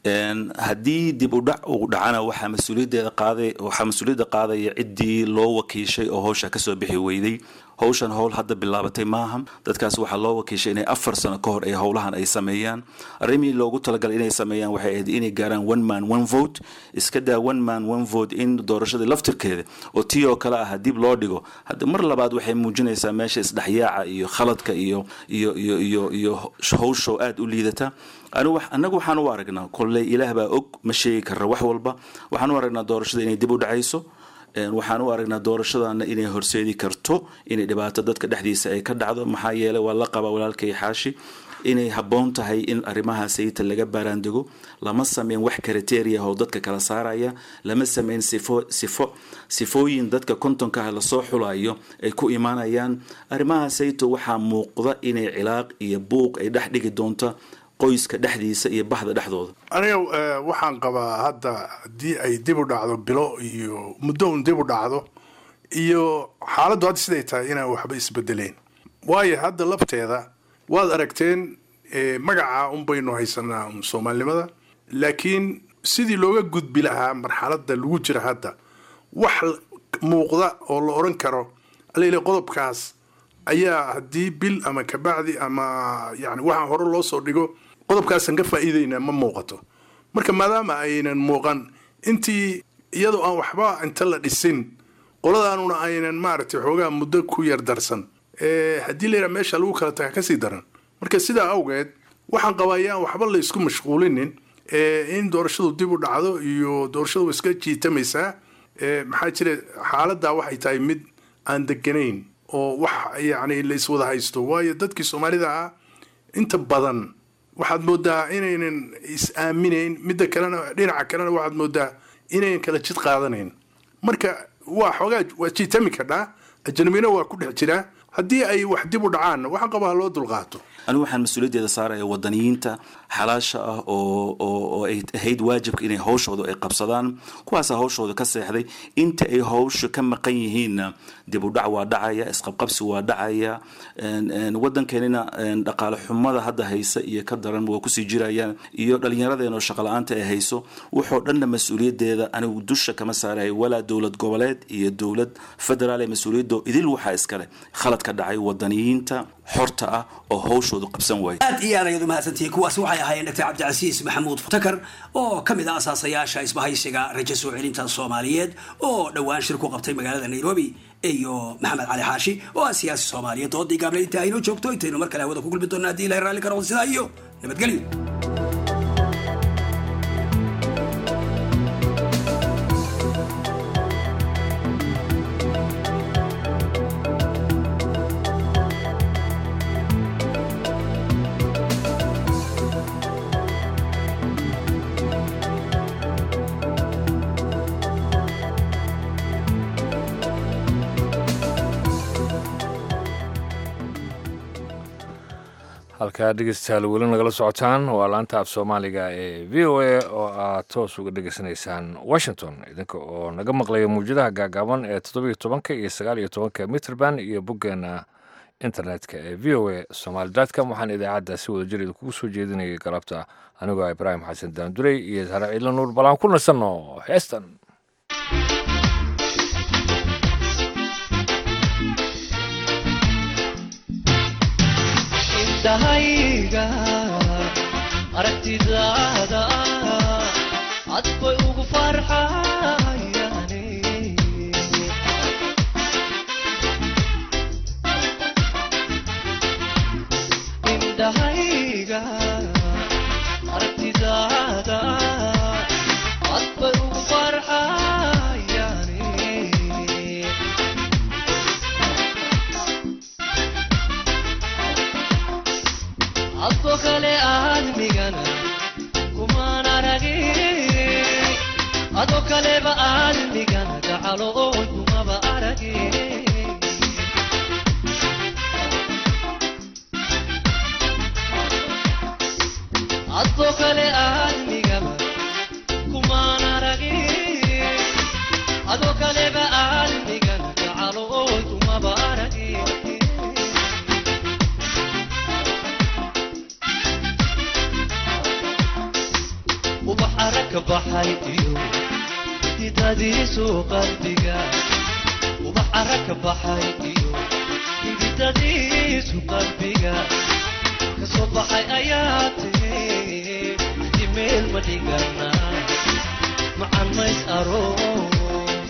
haddii dib u dhac uu dhacana waxaa mas-uuliyaddeeda qaaday waxaa mas-uuliyadda qaadaya ciddii loo wakiishay oo hawsha kasoo bixi weyday hawshan howl hadda bilaabatay maaha dadkaas waxaa loo wakiishay inay afar sano ka hor ay howlahan ay sameeyaan arrimihii loogu talagalay inay sameeyaan waxay ahayd inay gaaraan one man one vote iska daa one man one vote in doorashadii laftirkeeda oo tii oo kale ah dib loo dhigo hadda mar labaad waxay muujinaysaa meesha isdhexyaaca iyo khaladka iyo iyo iyo iyo iyo hawsho aada u liidata annagu waxaan u aragnaa kolley ilaah baa og ma sheegi karra wax walba waxaan u aragnaa doorashada inay dib u dhacayso waxaan u aragnaa doorashadana inay horseedi karto inay dhibaato dadka dhexdiisa ay ka dhacdo maxaa yeeley waa la qabaa walaalkay xaashi inay habboon tahay in arrimaha sayita laga baaraandego lama sameyn wax kriteria oo dadka kala saaraya lama sameyn sifo sifo sifooyin dadka kontonka ah lasoo xulayo ay ku imaanayaan arrimaha sayito waxaa muuqda inay cilaaq iyo buuq ay dhex dhigi doonta qoyska dhexdiisa iyo bahda dhexdooda aniga waxaan qabaa hadda haddii ay dib u dhacdo bilo iyo muddo un dib u dhacdo iyo xaaladdu hadda siday tahay inaan waxba isbedeleen waayo hadda lafteeda waad aragteen magaca un baynu haysanaa un soomaalinimada laakiin sidii looga gudbi lahaa marxaladda lagu jira hadda wax muuqda oo la odhan karo alele qodobkaas ayaa haddii bil ama kabacdi ama yani waxaan hore loo soo dhigo qodobkaasaan ka faa'iidaynaa ma muuqato marka maadaama aynan muuqan intii iyadoo aan waxba inta la dhisin qoladaanuna aynan maaragtay xoogaa muddo ku yar darsan haddii la yidhaha meesha lagu kala taga kasii daran marka sidaa awgeed waxaan qabaa yaan waxba la isku mashquulinin in doorashadu dib u dhacdo iyo doorashadu iska jiitamaysaa maxaa jira xaaladdaa waxay tahay mid aan deganayn oo wax yacni la iswada haysto waayo dadkii soomaalida ah inta badan waxaad moodaa inaynan is aaminayn midda kalena dhinaca kalena waxaad moodaa inaynan kala jid qaadanayn marka waa xoogaa waa jiitami kadhaa ajnabina waa ku dhex jiraa haddii ay wax dib u dhacaanna waxaan qabaa ha loo dulqaato anigu waxaan mas-uuliyaddeeda saaraya wadaniyiinta xalaasha ah oo oo oo ay ahayd waajibka inay hawshooda ay qabsadaan kuwaasa hawshooda ka seexday inta ay hawsha ka maqan yihiinna dib u dhac waa dhacaya isqabqabsi waa dhacaya wadankeenina dhaqaale xumada hadda haysa iyo ka daran waa kusii jirayaan iyo dhallinyaradeenoo shaqala-aanta ay hayso wuxoo dhanna mas-uuliyaddeeda anigu dusha kama saaraya walaa dowlad goboleed iyo dowlad federaal ee mas-uuliyaddo idil waxaa iskale khalad ka dhacay wadaniyiinta xorta ah oo hawshoodu qabsan waaya aad iyo aad ayaad u mahadsantihiin kuwaasi waxay ahaayeen dr cabdicasiis maxamuud takar oo ka mid ah asaasayaasha isbahaysiga rajo soo celinta soomaaliyeed oo dhowaan shir ku qabtay magaalada nairobi iyo maxamed cali xaashi oo ah siyaasi soomaaliyeed doodii gaable inta aynoo joogto intaynu mar kale hawada ku kulmi doona haddii ilahay raalli ka noqdo sidaa iyo nabadgelyo halkaa dhegeystayaal weli nagala socotaan waa laanta af soomaaliga ee v o a oo aad toos uga dhegeysanaysaan washington idinka oo naga maqlaya mawjadaha gaagaaban ee toddobiyo tobanka iyo sagaal iyo tobanka mitrband iyo boggeena internetka ee v o a somaali com waxaan idaacadda si wada jir idinkugu soo jeedinayay galabta anigoo ibraahim xasan daandurey iyo sare ciidla nuur bal aan ku nasanno heestan dahayga aragtidaada cad bay ugu farxayaane indhahayga aragtidaada cad bay ugu farxayaane adko kale aadmigana kumaan aragin ado kaleba aadmigana gacalo oon kumaba aragin adko kale aadmigaba kumaan aragin ado kaleba aadmigana gacalo oon kumaba aragin ubax aragka baxay iyo hididadiisu qalbiga ubax aragka baxay iyo hididadiisu qalbiga kasoo baxay ayaa tiri jimeel ma dhigana macan mays aroos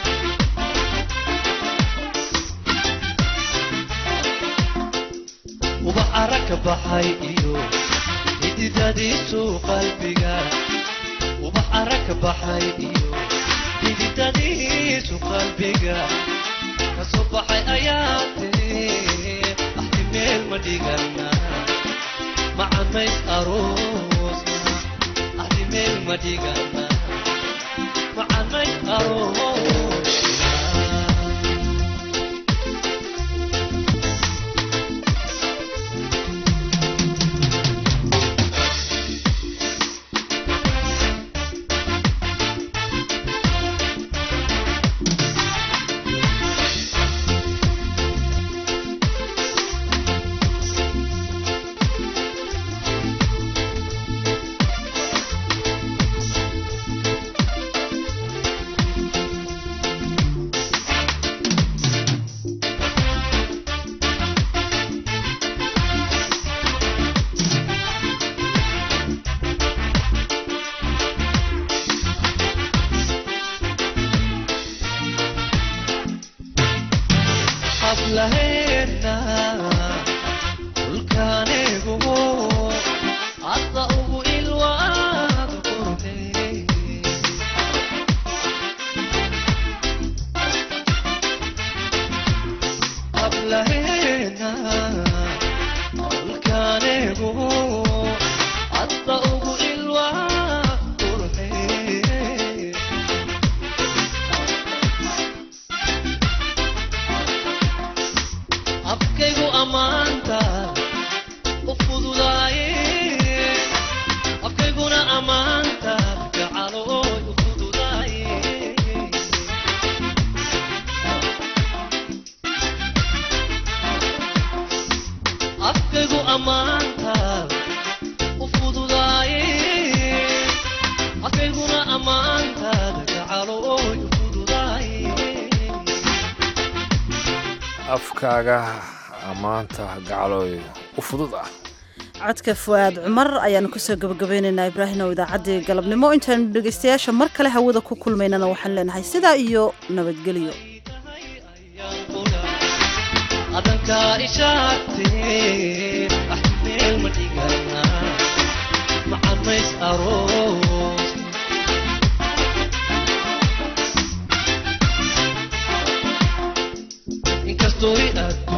ubax aragka baxay iyo hididadiisu qalbiga ubax aragka baxay iyo hididadiisu qalbiga kasoo baxay ayaa tiri axti meel ma dhigana macamays aroosna axti meel ma dhigana macamays aroosna hablaheena dhulkaanigu hadda ugu ilwaad qurne hablaheena dhulkaanigu hadda ugu ilwaad qurne ammaantaada u fududaaye afkayguna ammaantaada gacalo ooy u fududaaye afkaaga ammaanta gacalooy u fudud ah codka fu'aad cumar ayaanu kusoo gabagabeynaynaa ibraahimow idaacaddii galabnimo intaanu dhegaystayaasha mar kale hawada ku kulmaynana waxaan leenahay sidaa iyo nabadgelyo adankaa ishaagtee ah meel ma dhigana macamays aroos inkastoo i aad